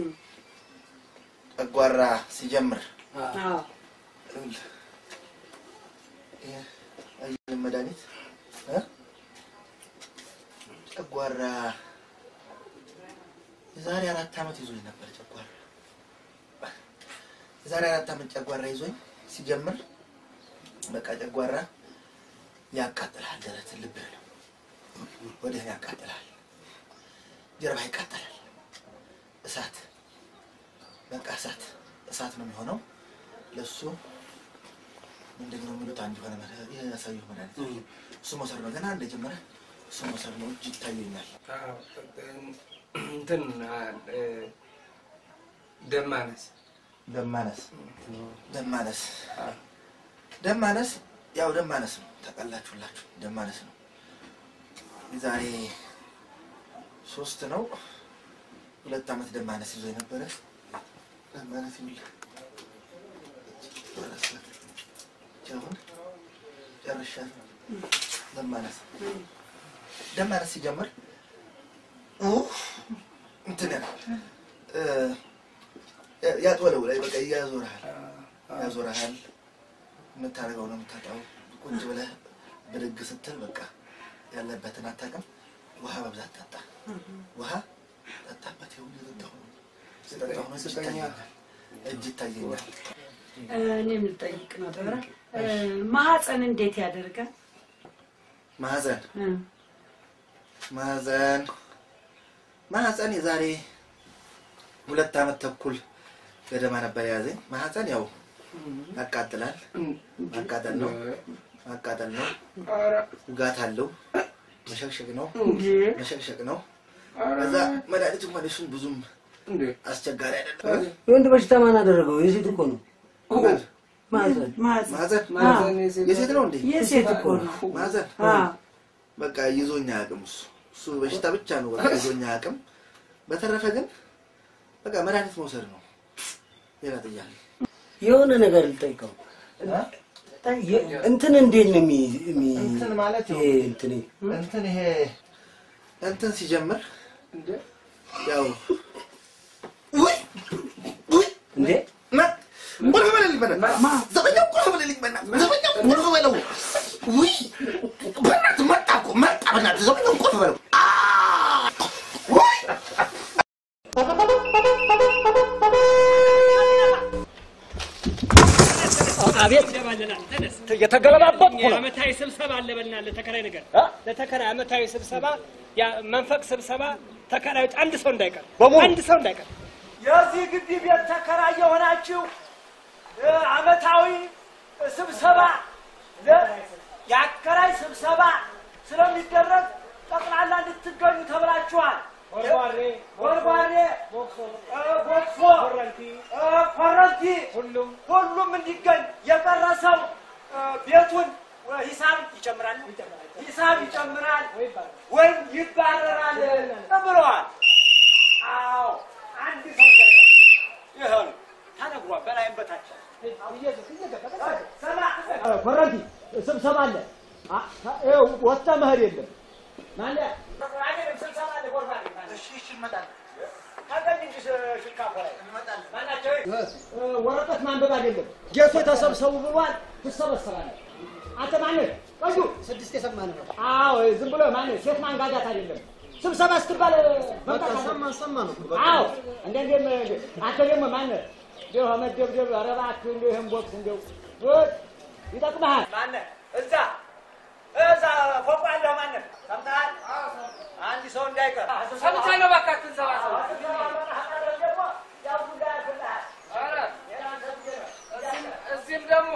S8: ጨጓራ ሲጀምር ይኸውልህ፣ ይሄ አየህ መድኃኒት እ? ጨጓራ የዛሬ አራት ዓመት ይዞኝ ነበር ጨጓራ የዛሬ አራት ዓመት ጨጓራ ይዞኝ ሲጀምር በቃ ጨጓራ ያቃጥልሃል፣ ደረትን ልብህ ነው ወደህን ያቃጥልሃል፣ ጀርባ ይቃጠላል። እሳት በቃ እሳት እሳት ነው የሚሆነው። ለሱ ምንድን ነው የሚሉት አንድ የሆነ መድኃኒት ይሄ ያሳየው መድኃኒት እሱ መውሰድ ነው። ገና እንደጀመረ እሱ መውሰድ ነው። እጅ ይታየኛል።
S2: እንትን እ፣ ደም ማነስ
S8: ደም ማነስ ደም ማነስ ደም ማነስ ያው ደም ማነስ ነው። ታውቃላችሁላችሁ ደም ማነስ ነው። የዛሬ ሶስት ነው ሁለት ዓመት ደም ማነስ ይዞ የነበረ ደም ማነስ ይውል አሁን ጨርሻለሁ። ደም ማነስ ደም ማነስ ሲጀምር ኡፍ እንትን ያህል እ፣ ያጥወለው ላይ በቃ ያዞርሃል ያዞርሃል። የምታደርገው ነው የምታጣው። ቁጭ ብለህ ብድግ ስትል በቃ ያለበትን አታውቅም። ውሃ በብዛት ጠጣ። ውሃ ጠጣበት። ይሁን የጠጣሁ ነው የጠጣሁ ነው። እጅ ይታየኛል፣ እጅ ይታየኛል።
S6: እኔ የምጠይቅ ነበረ እ፣ ማህፀን እንዴት ያደርጋል?
S8: ማህፀን
S6: እ፣
S8: ማህፀን ማህፀን የዛሬ ሁለት ዓመት ተኩል ገደማ ነበር የያዘኝ። ማህፀን ያው ያቃጥላል። ማቃጠል ነው ማቃጠል ነው። ውጋት አለው። መሸቅሸቅ ነው መሸቅሸቅ ነው። ከዛ መድኃኒቱ መለሱን ብዙም አስቸጋሪ አይደለም።
S9: የወንድ በሽታ ማን አደረገው? የሴት እኮ ነው። ማህፀን
S8: ማህፀን
S9: ማህፀን
S8: የሴት ነው እንዴ?
S6: የሴት እኮ ነው።
S8: ማህፀን
S6: አ፣
S8: በቃ ይዞኝ አያውቅም። እሱ እሱ በሽታ ብቻ ነው በቃ ይዞኝ አያውቅም። በተረፈ ግን በቃ መድኃኒት መውሰድ ነው። ሌላ ጥያቄ
S9: የሆነ ነገር ልጠይቀው። የ- እንትን እንዴት ነው የሚ የሚ-
S8: እንትን ማለት
S9: ይሄ እንትን
S8: እንትን ይሄ እንትን ሲጀምር ያው ውይ ውይ
S9: እንዴ
S8: ማ- ቁልፍ በለልኝ በእናትህ ዘበኛው ቁልፍ በለልኝ በእናትህ ዘበኛው ቁልፍ በለው ውይ በእናትህ መጣ እኮ መጣ በእናትህ ዘበኛው ቁልፍ በለው አ! ውይ
S3: አቤት
S12: የተገለባበጥኩ ነው።
S3: ዓመታዊ ስብሰባ አለ በልና ለተከራይ ነገር ለተከራይ ዓመታዊ ስብሰባ ያ መንፈቅ ስብሰባ ተከራዮች አንድ ሰው እንዳይቀር አንድ ሰው እንዳይቀር
S1: የዚህ ግቢ ቤት ተከራይ የሆናችሁ እ፣ ዓመታዊ ስብሰባ ለ- የአከራይ ስብሰባ ስለሚደረግ ጠቅላላ እንድትገኙ ተብላችኋል።
S3: ጎርጓሬ፣
S1: ጎርጓሬ፣
S3: ቦክሶ፣
S1: እ፣ ቦክሶ፣
S3: ኮረንቲ፣
S1: እ፣ ኮረንቲ
S3: ሁሉም
S1: ሁሉም እንዲገኝ የቀረሰው እ፣ ቤቱን እ፣ ሂሳብ ይጨምራል ሂሳብ ይጨምራል ወይም ይባረራል ብለዋል። አዎ አንድ ሰው እንዳይቀር ይኸው ነው ተነግሯል። በላይም በታች ስማ
S12: ኮረንቲ ስብሰባ አለ። አ- ይኸው ወጥተህ መሄድ የለም።
S1: ማለት አይደለም ስብሰባ አለ ጎርባሬ እሺ እሺ እንመጣለን ታገኝ እንጂ ሽካፎ ላይ እንመጣለን ማናቸው
S12: እ፣ ወረቀት ማንበብ አይደለም። ጌቶ ተሰብሰቡ ብሏል። ትሰበሰባለህ። አንተ ማነህ? ቆዩ
S5: ስድስት የሰማን ነው።
S12: አዎ ዝም ብሎ ማነህ? ሴት ማንጋጋት አይደለም። ስብሰባ ስትባል
S5: በቃ
S12: መምጣት
S5: ሰማ
S12: አለብህ።
S5: ሰማ ነው።
S12: አዎ እንደንዴም አንተ ደግሞ ማነህ? እንዲሁ መደብደብ ኧረ እባክህ እንዲሁ ይህን ቦክስ እንዲሁ ውይ፣ ይጠቅምሃል።
S1: ማነህ እዛ እዛ ፎቅ ያለህ ማነህ ሰምተሃል አንድ ሰው እንዳይቀር
S2: ሰምቻለሁ። እባክህ አትንሰባሰቡ። ኧረ እዚህም- እዚህም ደግሞ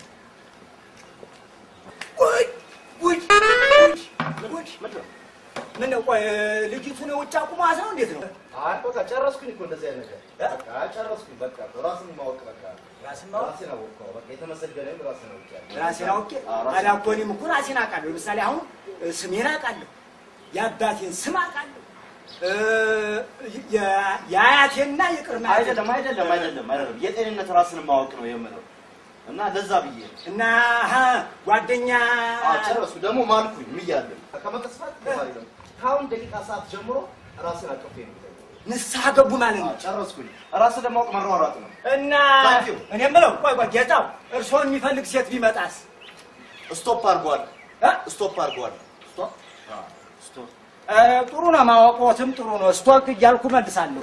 S8: ውይ ውይ ውይ
S1: ምን ነው ቆይ ልጅቱን ውጭ አቁሟት ነው እንዴት ነው?
S8: አይ በቃ ጨረስኩኝ እኮ እንደዚህ አይነት ነገር በቃ ጨረስኩኝ። በቃ ራስን ማወቅ በቃ
S1: ራስን ማወቅ
S8: ራሴን አወቅኩ። በቃ የተመሰገነ ራስን አውቄያለሁ።
S1: ራሴን አውቄ
S8: አዎ፣ ራሴን
S1: ታዲያ እኮ እኔም እኮ ራሴን አውቃለሁ። ለምሳሌ አሁን እ፣ ስሜን አውቃለሁ፣ የአባቴን ስም አውቃለሁ፣ እ፣ የ- የአያቴና የቅድመ አያቴ-
S8: አይደለም አይደለም አይደለም አይደለም የጤንነት ራስን ማወቅ ነው የምለው እና ለዛ ብዬ ነው።
S1: እና አሀ፣ ጓደኛ
S8: አዎ ጨረስኩ። ደግሞ ማልኩኝ ምያለሁ ከመቀስፋት ገባሪ ደግሞ ከአሁን ደቂቃ ሰዓት ጀምሮ ራስን አቅፌ ነው
S1: ንስሐ ገቡ ማለት ነው።
S8: ጨረስኩኝ። ራስን ለማወቅ መሯሯጥ ነው።
S1: እና እኔ የምለው ቆይ ቆይ ጌታው እርስዎን የሚፈልግ ሴት ቢመጣስ?
S8: ስቶፕ አድርጓል። ስቶፕ አድርጓል። ስቶፕ አዎ፣ ስቶፕ
S1: እ፣ ጥሩ ነው ማወቅዎትም ጥሩ ነው። ስቶክ እያልኩ መልሳለሁ።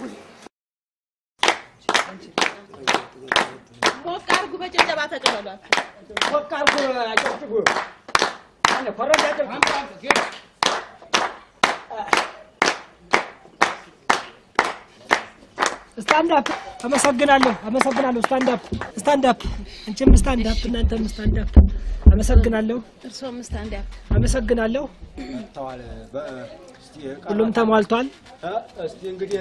S10: ሞቅ አድርጉ፣ በጭብጨባ ተቀበሏቸው።
S12: ሞቅ አድርጉ፣ አጨብጭቡ። አለ ኮረዳ አጨብጭቡ።
S3: ስታንድ አፕ አመሰግናለሁ፣ አመሰግናለሁ። ስታንድ አፕ ስታንድ አፕ፣ አንቺም ስታንድ አፕ፣ እናንተም ስታንድ አፕ። አመሰግናለሁ፣
S10: እርስዎም ስታንድ አፕ።
S3: አመሰግናለሁ።
S12: ተዋለ በ- እስቲ ቀረ-
S3: ሁሉም ተሟልቷል።
S12: እ፣ እስቲ እንግዲህ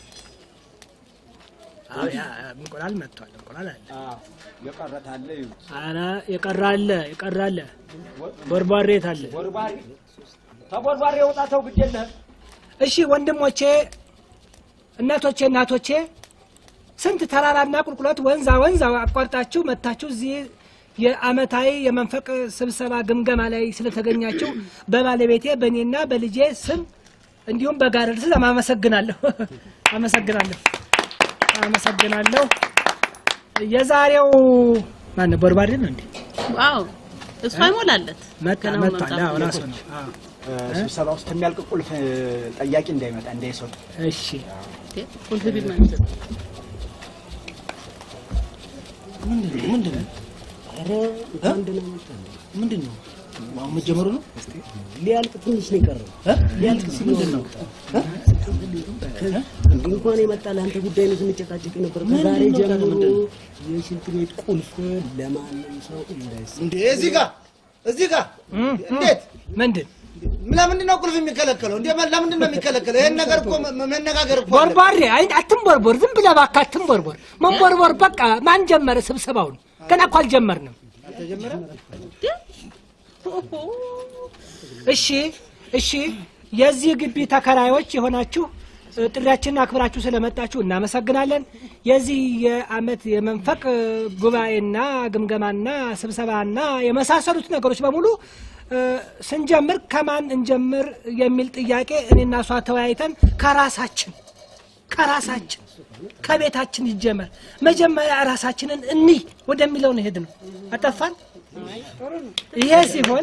S3: አዎ፣ ያ እንቁላል መጥቷል። እንቁላል አለ።
S12: አዎ፣ የቀረት አለ ይሁት
S3: ኧረ የቀረ አለ፣ የቀረ አለ። ቦርቧሬ የት አለ?
S12: ቦርባሪ ተቦርባሪ የወጣ ተው ግድ የለህም።
S3: እሺ ወንድሞቼ፣ እናቶቼ፣ እናቶቼ ስንት ተራራና ቁልቁለት ወንዛ ወንዝ አቋርጣችሁ መጥታችሁ እዚህ የአመታዊ የመንፈቅ ስብሰባ ግምገማ ላይ ስለተገኛችሁ በባለቤቴ በእኔና በልጄ ስም እንዲሁም በጋረድ ስም አመሰግናለሁ። አመሰግናለሁ አመሰግናለሁ። የዛሬው ማነው? ቦርባሪ ነው እንዴ?
S10: ዋው እሱ አይሞላለት
S3: መጣ
S10: ገና
S3: መጥቷል።
S10: መምጣቱ
S3: አዎ ራሱ ነው። አዎ።
S12: ስብሰባ ውስጥ የሚያልቅ ቁልፍ ጠያቂ እንዳይመጣ እንዳይሰጡ።
S3: እሺ
S10: ቁልፍ ቢል ማለት ነው።
S2: ምንድን ነው?
S9: ኧረ እንኳን ደህና መጣህ።
S2: ምንድን ነው? አሁን መጀመሩ ነው?
S9: ሊያልቅ ትንሽ ነው የቀረው። ሊያልቅ ሲል
S2: ምንድን ነው?
S9: እንዲህ እንኳን የመጣ ለአንተ ጉዳይ ነው ስንጨቃጨቅ ነበር።
S2: ምንድን
S9: ከዛሬ
S2: ነው ታዲያ
S9: ጀምሮ
S2: ምንድን ነው?
S9: የሽንት ቤት ቁልፍ ለማንም ሰው እንዳይሰጥ
S11: እንዴ እዚህ ጋር እዚህ ጋር እንዴት
S3: ምንድን
S11: ለምንድን ነው ቁልፍ የሚከለከለው? እንዴ ለምንድን ነው የሚከለከለው? ይሄን ነገር እኮ መ- መነጋገር እኮ አለ።
S3: ቦርቧሬ አይ አትንቦርቦር፣ ዝም ብለህ እባክህ አትንቦርቦር። መንቦርቦር በቃ ማን ጀመረ ስብሰባውን? ገና እኮ አልጀመርንም። እሺ እሺ፣ የዚህ ግቢ ተከራዮች የሆናችሁ እ፣ ጥሪያችንን አክብራችሁ ስለመጣችሁ እናመሰግናለን። የዚህ የአመት የመንፈቅ እ፣ ጉባኤና ግምገማና ስብሰባና የመሳሰሉት ነገሮች በሙሉ እ፣ ስንጀምር ከማን እንጀምር የሚል ጥያቄ እኔና እሷ ተወያይተን ከራሳችን ከራሳችን ከቤታችን ይጀመር መጀመሪያ ራሳችንን እንይ ወደሚለው ነው ሄድ ነው። አጠፋን። ይሄ ሲሆን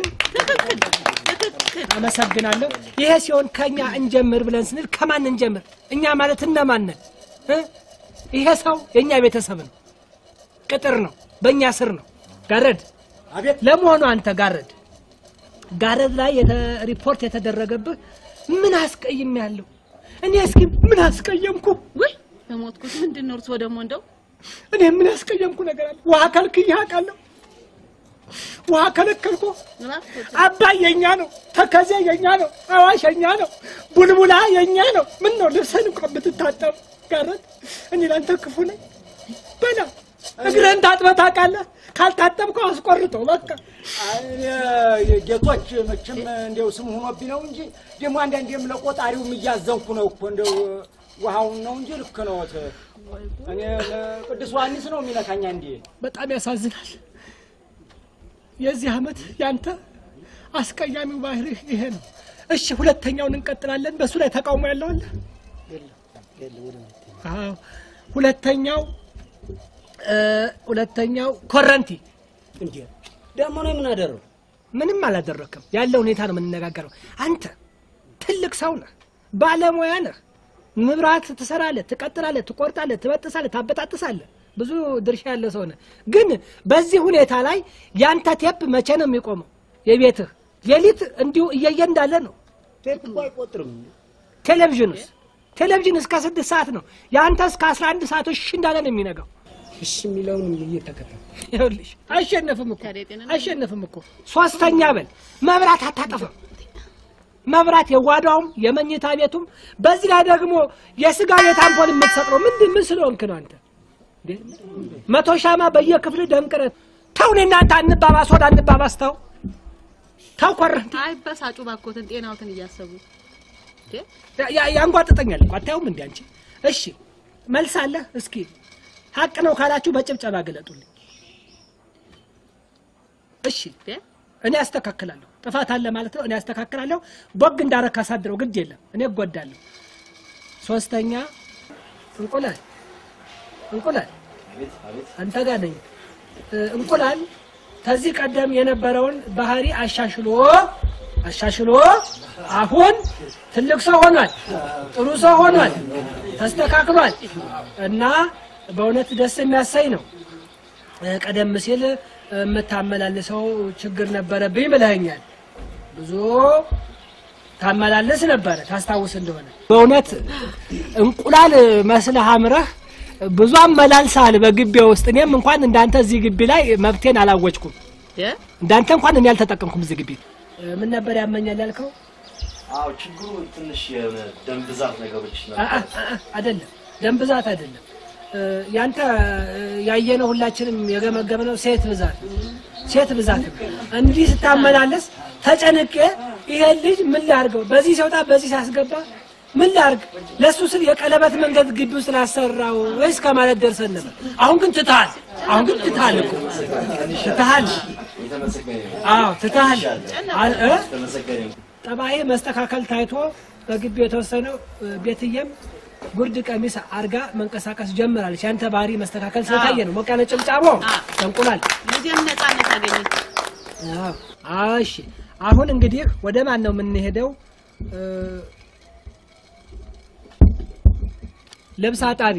S3: አመሰግናለሁ። ይሄ ሲሆን ከኛ እንጀምር ብለን ስንል ከማን እንጀምር? እኛ ማለት እነማን ነን? እ? ይሄ ሰው የእኛ ቤተሰብ ነው፣ ቅጥር ነው፣ በእኛ ስር ነው። ጋረድ አቤት። ለመሆኑ አንተ ጋረድ ጋረድ ላይ የተ- ሪፖርት የተደረገብህ ምን አስቀይም ያለው እኔ እስኪ ምን አስቀየምኩ?
S10: ውይ በሞትኩት ምንድን ነው እርስዎ ደግሞ እንደው
S3: እኔ ምን ያስቀየምኩ ነገር አለ? ውሃ ከልክዬ አውቃለሁ። ውሃ ከለከልኩ። አባይ የኛ ነው፣ ተከዜ የኛ ነው፣ አዋሽ የኛ ነው፣ ቡልቡላ የኛ ነው። ምን ነው ልብስህን እንኳን ብትታጠብ ጋረት እኔ ላንተ ክፉ ነኝ? በላ እግርህን ታጥበህ ታውቃለህ? ካልታጠብከው አስቆርጠው በቃ።
S12: ጌቶች መቼም እንዲያው ስም ሆኖብኝ ነው እንጂ ደግሞ አንዳንዴም ለቆጣሪውም እያዘንኩ ነው እኮ እንደው ውሃውን ነው እንጂ ልክ ነው። እኔ ቅዱስ ዮሐንስ ነው የሚነካኝ አንዴ።
S3: በጣም ያሳዝናል። የዚህ ዓመት ያንተ አስቀያሚው ባህርህ ይሄ ነው። እሺ ሁለተኛውን እንቀጥላለን። በእሱ ላይ ተቃውሞ ያለው አለ? አዎ ሁለተኛው እ ሁለተኛው ኮረንቲ
S9: እንዴ ደግሞ ነው ምን አደረው?
S3: ምንም አላደረክም። ያለው ሁኔታ ነው የምንነጋገረው። አንተ ትልቅ ሰው ነህ፣ ባለሙያ ነህ። መብራት ትሰራለህ፣ ትቀጥላለህ፣ ትቆርጣለህ፣ ትበጥሳለህ፣ ታበጣጥሳለህ። ብዙ ድርሻ ያለ ሰው ነህ። ግን በዚህ ሁኔታ ላይ ያንተ ቴፕ መቼ ነው የሚቆመው? የቤትህ ሌሊት እንዲሁ እየየ እንዳለ ነው።
S9: ቴፕ እኮ አይቆጥርም።
S3: ቴሌቪዥንስ ቴሌቪዥን እስከ ስድስት ሰዓት ነው። የአንተ እስከ አስራ አንድ ሰዓት እሺ እንዳለ ነው የሚነጋው።
S9: እሺ የሚለውን እየተከተል
S3: ይኸውልሽ አይሸነፍም እኮ አይሸነፍም እኮ። ሶስተኛ በል መብራት አታጠፋም። መብራት የጓዳውም የመኝታ ቤቱም በዚህ ላይ ደግሞ የስጋ ቤት አምፖል የምትሰቅለው ምንድን ምን ስለሆንክ ነው አንተ? እንዴ? መቶ ሻማ በየክፍል ደምቅረት ተው። እኔ እናንተ አንባባስ ወደ አንባባስ ተው ተው ኮረንቲ
S10: አይበሳጩ ባኮትን ጤናውትን እያሰቡ እንዴ?
S3: ያ- ያ- ያንጓጥጠኛል እኮ አታዩም እንዴ አንቺ? እሺ መልስ አለ? እስኪ ሀቅ ነው ካላችሁ በጭብጨባ ገለጡልኝ። እሺ እኔ አስተካክላለሁ። ጥፋት አለ ማለት ነው። እኔ አስተካክላለሁ። ቦግ እንዳረክ አሳድረው ግድ የለም እኔ እጎዳለሁ። ሶስተኛ እንቁላል እንቁላል አንተ ጋር ነኝ። እ፣ እንቁላል ከዚህ ቀደም የነበረውን ባህሪ አሻሽሎ አሻሽሎ አሁን ትልቅ ሰው ሆኗል። ጥሩ ሰው ሆኗል። ተስተካክሏል እና በእውነት ደስ የሚያሳይ ነው። እ፣ ቀደም ሲል የምታመላልሰው ችግር ነበረብኝ ብለኸኛል። ብዙ ታመላልስ ነበረ ታስታውስ እንደሆነ በእውነት እንቁላል መስለህ አምረህ ብዙ አመላልሰሃል በግቢ ውስጥ። እኔም እንኳን እንዳንተ እዚህ ግቢ ላይ መብቴን አላወጅኩም። እንዳንተ እንኳን እኔ አልተጠቀምኩም እዚህ ግቢ። እ፣ ምን ነበር ያመኛል ያልከው?
S8: አዎ ችግሩ ትንሽ የደም ብዛት ነገሮች
S3: አ- አ- አ- አይደለም ደም ብዛት አይደለም። እ፣ ያንተ እ፣ ያየነው ሁላችንም የገመገምነው ሴት ብዛት ሴት ብዛት ነው። እንዲህ ስታመላለስ ተጨንቄ ይሄን ልጅ ምን ላርገው፣ በዚህ ሲወጣ በዚህ ሲያስገባ ምን ላርግ፣ ለእሱ ስል የቀለበት መንገድ ግቢ ውስጥ ላሰራው ወይስ ከማለት ደርሰን ነበር። አሁን ግን ትተሃል። አሁን ግን ትተሃል እኮ ትተሃል። አዎ ትተሃል። አል- እ? ጠባዬ መስተካከል ታይቶ በግቢ የተወሰነው እ፣ ቤትዬም ጉርድ ቀሚስ አርጋ መንቀሳቀስ ጀምራለች። ያንተ ባህሪ መስተካከል ስለታየ ነው። ሞቅ ያለ ጭብጫቦ እንቁላል።
S10: ልጄም ነፃነት አገኘች።
S3: አዎ፣ እሺ። አሁን እንግዲህ ወደ ማን ነው የምንሄደው? እ፣ ልብስ አጣቢ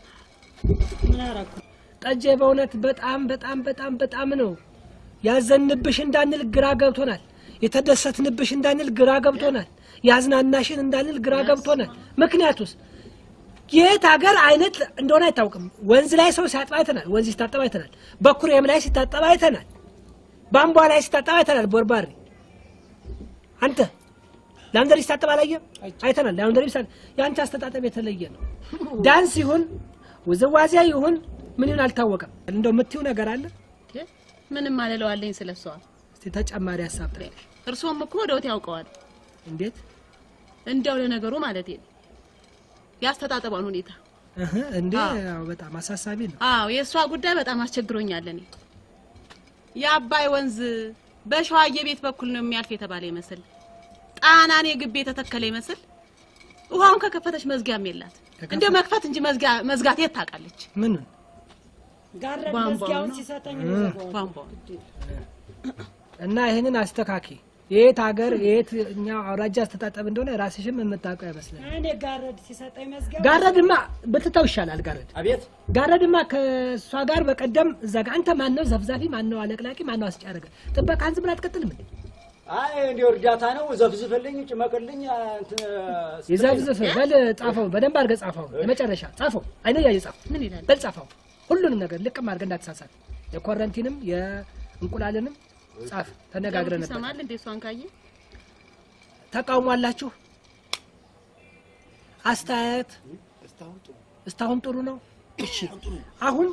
S3: ጠጄ፣ በእውነት በጣም በጣም በጣም በጣም ነው ያዘንብሽ እንዳንል ግራ ገብቶናል። የተደሰትንብሽ እንዳንል ግራ ገብቶናል። ያዝናናሽን እንዳንል ግራ ገብቶናል። ምክንያቱስ የት ሀገር አይነት እንደሆነ አይታወቅም። ወንዝ ላይ ሰው ሲያጥብ አይተናል። ወንዝ ሲታጠብ አይተናል። በኩሬም ላይ ሲታጠብ አይተናል። ቧንቧ ላይ ሲታጠብ አይተናል። ቦርባሪ አንተ ላውንደሪ ሲታጠብ አላየም? አይተናል። ላውንደሪ ሲታጠብ የአንተ አስተጣጠብ የተለየ ነው። ዳንስ ይሁን ውዝዋዜ ይሁን ምን ይሁን አልታወቀም። እንደው የምትይው ነገር አለ?
S10: ምንም አልለዋለኝ ስለሷ።
S3: እስቲ ተጨማሪ ሀሳብ ጥሪ።
S10: እርስዎም እኮ ወደውት ያውቀዋል።
S3: እንዴት
S10: እንደው ለነገሩ ማለት ነው ያስተጣጠቧን ሁኔታ
S3: እህ እንዴ ያው በጣም አሳሳቢ ነው።
S10: አዎ የእሷ ጉዳይ በጣም አስቸግሮኛል። እኔ የአባይ ወንዝ በሸዋዬ ቤት በኩል ነው የሚያልፍ የተባለ ይመስል ጣናኔ ግቢ የተተከለ ይመስል ውሃውን ከከፈተች መዝጊያም የላት። እንደው መክፈት እንጂ መዝጊያ መዝጋት የት ታውቃለች?
S3: ምን
S6: ጋረድ
S10: ቧንቧውን
S6: መዝጊያውን
S10: ነው።
S6: ሲሰጠኝ
S3: እ።
S6: ዘጋዋለሁ።
S10: ቧንቧውን
S3: እና ይህንን አስተካኪ። የት ሀገር የየትኛው አውራጃ አስተጣጠብ እንደሆነ ራስሽም የምታውቀው አይመስለኝ።
S6: እኔ ጋረድ ሲሰጠኝ መዝጊያ
S3: ጋረድማ ብትተው ይሻላል። ጋረድ
S12: አቤት
S3: ጋረድማ ከእሷ ጋር በቀደም እዛ ጋር አንተ ማን ነው ዘፍዛፊ፣ ማን ነው አለቅላቂ፣ ማን ነው አስጫረገ? ጥበቃህን ዝም ብለህ አትቀጥልም እንዴ?
S12: አይ እንዲያው እርዳታ ነው። ዘፍዝፍልኝ፣ ጭመቅልኝ። እንትን
S3: ይዘፍዝፍ በል ጻፈው፣ በደንብ አድርገህ ጻፈው። የመጨረሻ ጻፈው፣ አይነ እያየ ጻፈው።
S10: ምን ይላል?
S3: በል ጻፈው፣ ሁሉንም ነገር ልቅም አድርገህ እንዳትሳሳት። የኮረንቲንም የእንቁላልንም ጻፍ። ተነጋግረን ነበር።
S10: ይሰማል እንዴ? እሷን ካየ
S3: ተቃውሞ አላችሁ? አስተያየት እስካሁን ጥሩ ነው። እሺ አሁን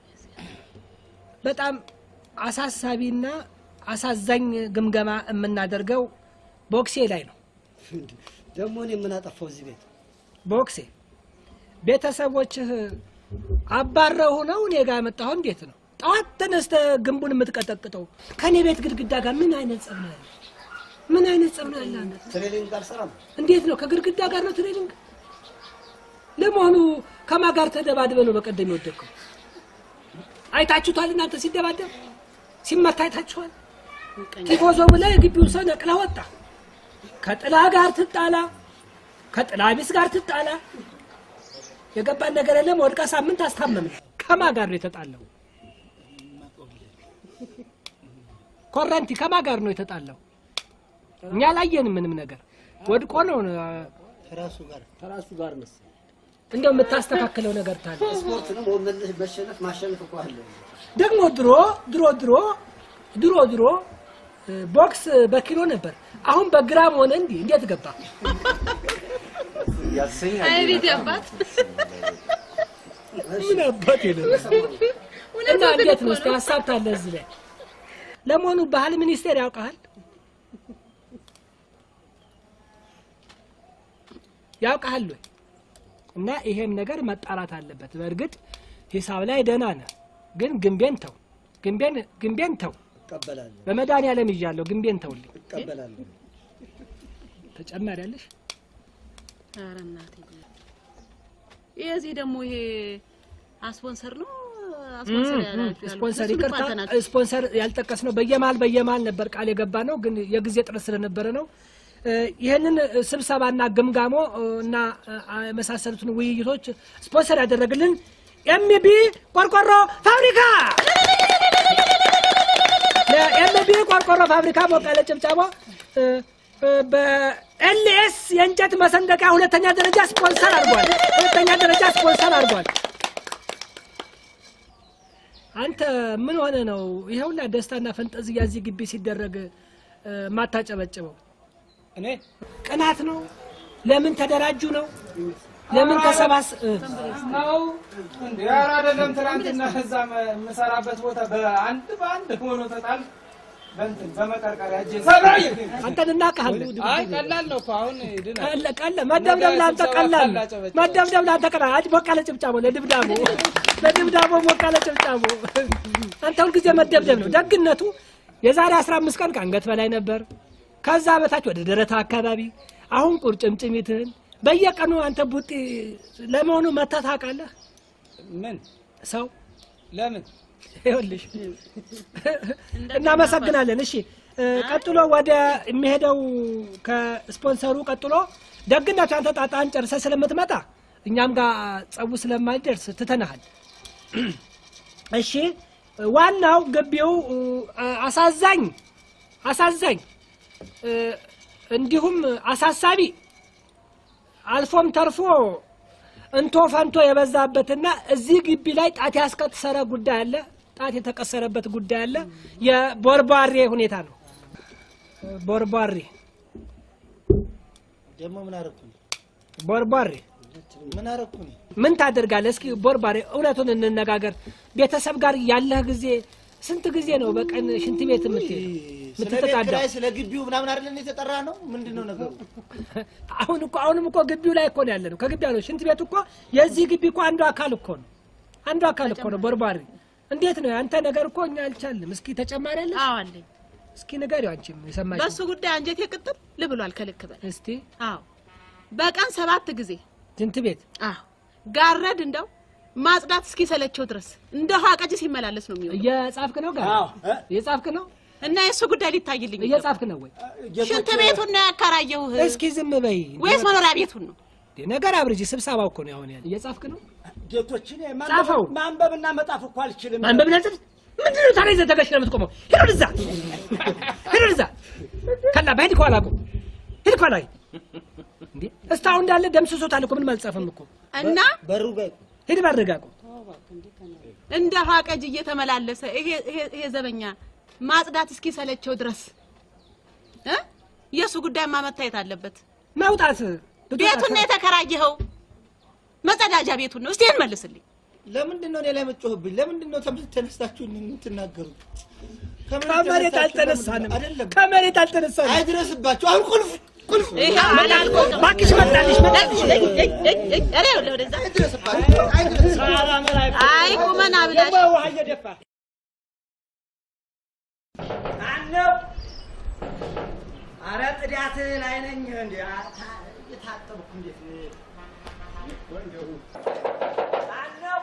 S3: በጣም አሳሳቢና አሳዛኝ ግምገማ የምናደርገው ቦክሴ ላይ ነው።
S11: ደግሞ እኔ ምን አጠፋው እዚህ ቤት?
S3: ቦክሴ ቤተሰቦችህ አባረው ነው እኔ ጋር መጣሁ። እንዴት ነው ጠዋት ተነስተህ ግንቡን የምትቀጠቅጠው? ከእኔ ቤት ግድግዳ ጋር ምን አይነት ጸብ ነው ያለ? ምን አይነት ጸብ ነው ያለ? አንተ?
S11: ትሬኒንግ አልሰራም።
S3: እንዴት ነው ከግድግዳ ጋር ነው ትሬኒንግ? ለመሆኑ ከማ ጋር ተደባድበ ነው በቀደም የወደቅከው? አይታችሁታል እናንተ ሲደባደብ ሲመታ አይታችኋል? ቲፎዞ ብለህ የግቢውን ሰው ነቅለህ ወጣ። ከጥላ ጋር ትጣላ፣ ከጥላ ቢስ ጋር ትጣላ። የገባን ነገር የለም። ወድቃ ሳምንት አስታመምን። ከማ ጋር ነው የተጣለው? ኮረንቲ ከማ ጋር ነው የተጣለው? እኛ አላየንም ምንም ነገር። ወድቆ ነው
S11: ከራሱ ጋር
S9: ከራሱ ጋር መሰለኝ።
S3: እንደው የምታስተካክለው ነገር ታለ
S11: ስፖርት ነው መመለስ፣ መሸነፍ ማሸነፍ እኮ አለ።
S3: ደግሞ ድሮ ድሮ ድሮ ድሮ ድሮ እ፣ ቦክስ በኪሎ ነበር። አሁን በግራም ሆነ እንዲህ እንዴት ገባ?
S8: ያሰኛል።
S10: አይ ቤት ያባት
S3: ምን አባት የለም እና እንዴት ነው እስኪ ሀሳብ ታለ እዚህ ላይ ለመሆኑ ባህል ሚኒስቴር ያውቃል ያውቃል ወይ? እና ይሄም ነገር መጣራት አለበት። በእርግጥ ሂሳብ ላይ ደህና ነህ፣ ግን ግንቤን ተው፣ ግንቤን ግንቤን ተው።
S12: እቀበላለሁ
S3: በመድኃኒዓለም ይዣለሁ፣ ግንቤን ተውልኝ።
S12: እቀበላለሁ።
S3: ተጨማሪ ያለሽ
S10: ኧረ እናቴ የዚህ ደግሞ ይሄ አስፖንሰር ነው አስፖንሰር ያላችሁ ያሉት
S3: ስፖንሰር
S10: እሱን እኮ
S3: ይቅርታ፣
S10: አልተናገርኩም።
S3: ስፖንሰር ያልጠቀስ ነው። በየመሀል በየመሀል ነበር ቃል የገባ ነው፣ ግን የጊዜ ጥረት ስለነበረ ነው። እ፣ ይህንን ስብሰባና ግምጋሞ እ፣ እና እ፣ የመሳሰሉትን ውይይቶች ስፖንሰር ያደረግልን ኤምቢ ቆርቆሮ ፋብሪካ ለኤምቢ ቆርቆሮ ፋብሪካ ሞቅ ያለ ጭብጨባ። እ፣ እ፣ በኤልኤስ የእንጨት መሰንደቂያ ሁለተኛ ደረጃ ስፖንሰር አድርጓል። ሁለተኛ ደረጃ ስፖንሰር አድርጓል። አንተ ምን ሆነ ነው ይሄ ሁላ ደስታና ፈንጠዝያ እዚህ ግቢ ሲደረግ እ፣ ማታጨበጭበው?
S2: እኔ
S3: ቅናት ነው? ለምን ተደራጁ ነው? ለምን ተሰባስ እ፣
S2: ነው እንዴ? ኧረ አይደለም። ትናንትና እዛ የምሰራበት ቦታ በአንድ በአንድ ሆኖ ተጣል በእንትን በመቀርቀሪያ እጄ ሰብራዬ
S3: አንተን እናውቅሃለን።
S2: አይ ቀላል ነው እኮ አሁን ይድናል።
S3: ቀለ ቀለ መደብደብ ለአንተ ቀላል ነው።
S2: ስብሰባ
S3: መደብደብ ለአንተ ቀላል። አጅ ሞቅ ያለ ጭብጫቦ ለድብዳቦ ለድብዳቦ ሞቅ ያለ ጭብጫቦ። አንተ ሁልጊዜ መደብደብ ነው ደግነቱ። የዛሬ አስራ አምስት ቀን ከአንገት በላይ ነበር፣ ከዛ በታች ወደ ደረታ አካባቢ፣ አሁን ቁርጭምጭሚትህን በየቀኑ አንተ ቡጢ ለመሆኑ መተህ ታውቃለህ?
S2: ምን
S3: ሰው
S2: ለምን
S3: ይኸውልሽ እናመሰግናለን። እሺ እ፣ ቀጥሎ ወደ የሚሄደው ከስፖንሰሩ ቀጥሎ ደግነቱ አንተ ጣጣን ጨርሰህ ስለምትመጣ እኛም ጋር ጸቡ ስለማይደርስ ትተናሃል። እሺ ዋናው ግቢው እ፣ አሳዛኝ አሳዛኝ እ፣ እንዲሁም አሳሳቢ አልፎም ተርፎ እንቶ ፈንቶ የበዛበትና እዚህ ግቢ ላይ ጣት ያስቀሰረ ጉዳይ አለ። ጣት የተቀሰረበት ጉዳይ አለ። የቦርቧሬ ሁኔታ ነው። ቦርቧሬ
S5: ደግሞ ምን አደረኩኝ?
S3: ቦርቧሬ
S5: ምን አደረኩኝ?
S3: ምን ታደርጋለህ? እስኪ ቦርቧሬ እውነቱን እንነጋገር። ቤተሰብ ጋር ያለህ ጊዜ ስንት ጊዜ ነው በቀን ሽንት ቤት የምትሄድ
S5: ስለ ቤት
S3: የምትጠዳው?
S5: ኪራይ፣ ስለ ግቢው ምናምን አይደለም የተጠራ ነው። ምንድን ነው ነገሩ?
S3: አሁን እኮ አሁንም እኮ ግቢው ላይ እኮ ነው ያለ ነው። ከግቢ ያለው ሽንት ቤቱ እኮ የዚህ ግቢ እኮ አንዱ አካል እኮ ነው። አንዱ አካል እኮ ነው ቦርቧሪ። እንዴት ነው ያንተ ነገር እኮ እኛ አልቻልንም። እስኪ ተጨማሪ አለ?
S10: አዎ አለኝ።
S3: እስኪ ንገሪው አንቺም የሰማሽ
S10: በሱ ጉዳይ አንጀቴ ቅጥል ልብሏል ከልክ በላይ
S3: እስቲ
S10: አዎ በቀን ሰባት ጊዜ
S3: ሽንት ቤት
S10: አዎ ጋረድ እንደው ማጽዳት እስኪሰለቸው ድረስ እንደ ውሃ ቀጂ ሲመላለስ ነው የሚሆነው።
S3: እየጻፍክ ነው ጋር እየጻፍክ ነው
S10: እና የእሱ ጉዳይ ሊታይልኝ
S3: እየጻፍክ ነው ወይ?
S10: ሽንት ቤቱን ነው ያከራየሁህ
S3: እስኪ ዝም በይ
S10: ወይስ መኖሪያ ቤቱን ነው?
S3: ነገር አብርጂ። ስብሰባው እኮ ነው አሁን ያለ። እየጻፍክ ነው
S12: ጌቶችን
S3: ጻፈው።
S12: ማንበብና መጣፍ እኮ አልችልም።
S3: ማንበብ ነጥብ ምንድን ነው ታዲያ ይዘህ ተገሽ ነው የምትቆመው? ሂድ ወደዛ፣ ሂድ ወደዛ። ከላ በሂድ ከኋላ ቁም፣ ሂድ ከኋላ እንዴ እስካሁን እንዳለ ደምስሶታል እኮ ምንም አልጻፈም እኮ
S10: እና
S5: በሩ ጋር
S3: ሂድ በርጋ ቁም።
S10: እንደ ውሃ ቀጂ እየተመላለሰ ይሄ ይሄ- ይሄ ዘበኛ ማጽዳት እስኪሰለቸው ድረስ እ የእሱ ጉዳይማ መታየት አለበት።
S3: መውጣት
S10: ቤቱን ነው የተከራየኸው፣ መጸዳጃ ቤቱን ነው። እስቲ ይህን መልስልኝ።
S5: ለምንድን ነው እኔ ላይ መጮህብኝ? ለምንድን ነው ተም- ተነስታችሁ የምትናገሩት?
S3: ከመሬት አልተነሳንም፣
S5: አይደለም
S3: ከመሬት አልተነሳንም።
S5: አይድረስባችሁ። አሁን ቁልፍ ቁልፍ
S10: ይኸው አላልኩም።
S3: እባክሽ መጣልሽ፣ መጣልሽ።
S10: ኧረ ይኸውልህ ወደዛ። አይ ቁመና ብላሽ
S12: ደግሞ ውሃ እየደፋ
S1: ማነው? አረ ጥዳትህን አይነኝ እንዴ የታጠብኩ እንዴት እንደው ማነው?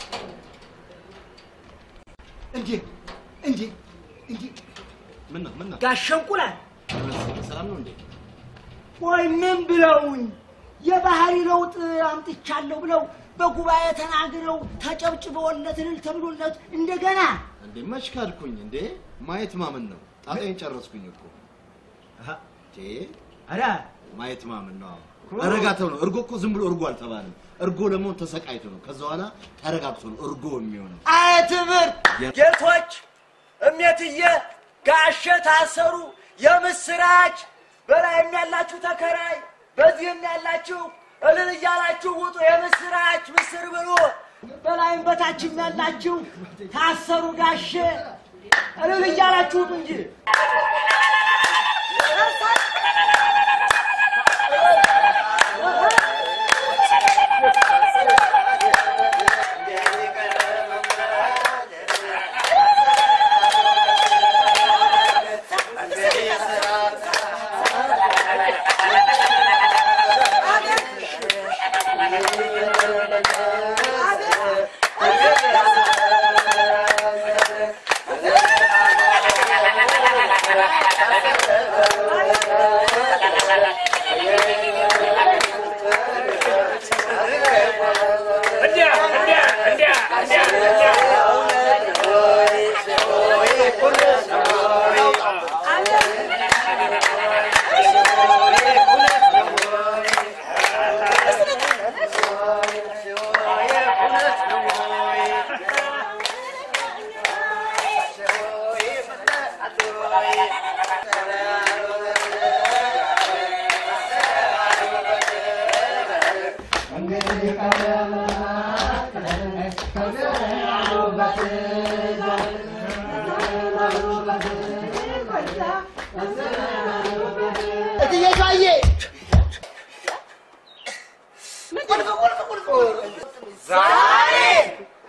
S1: እንዴ እንዴ እንዴ
S8: ምን ነው ምን ነው?
S1: ጋሸንቁላል
S8: ሰላም ነው እንዴ?
S1: ወይ ምን ብለውኝ የባህሪ ለውጥ አምጥቻለሁ ብለው በጉባኤ ተናግረው ተጨብጭበውለት እልል ተብሎለት እንደገና
S8: እንዴ መች ካድኩኝ እንዴ? ማየት ማመን ነው። ጣጣዬን ጨረስኩኝ እኮ እንዴ።
S1: ኧረ
S8: ማየት ማመን ነው። ተረጋግተው ነው። እርጎ እኮ ዝም ብሎ እርጎ አልተባለም። እርጎ ለመሆን ተሰቃይቶ ነው። ከዛ በኋላ ተረጋግቶ ነው እርጎ የሚሆነው።
S1: አይ ትምህርት ጌቶች፣ እሜትዬ ጋሼ ታሰሩ፣ የምስራች በላይም ያላችሁ ተከራይ፣ በዚህም ያላችሁ እልል እያላችሁ ውጡ፣ የምስራች ምስር ብሉ። በላይም በታችም ያላችሁ ታሰሩ ጋሼ፣ እልል እያላችሁ ውጡ እንጂ
S13: እትዬ ሸዋዬ
S1: ዛሬ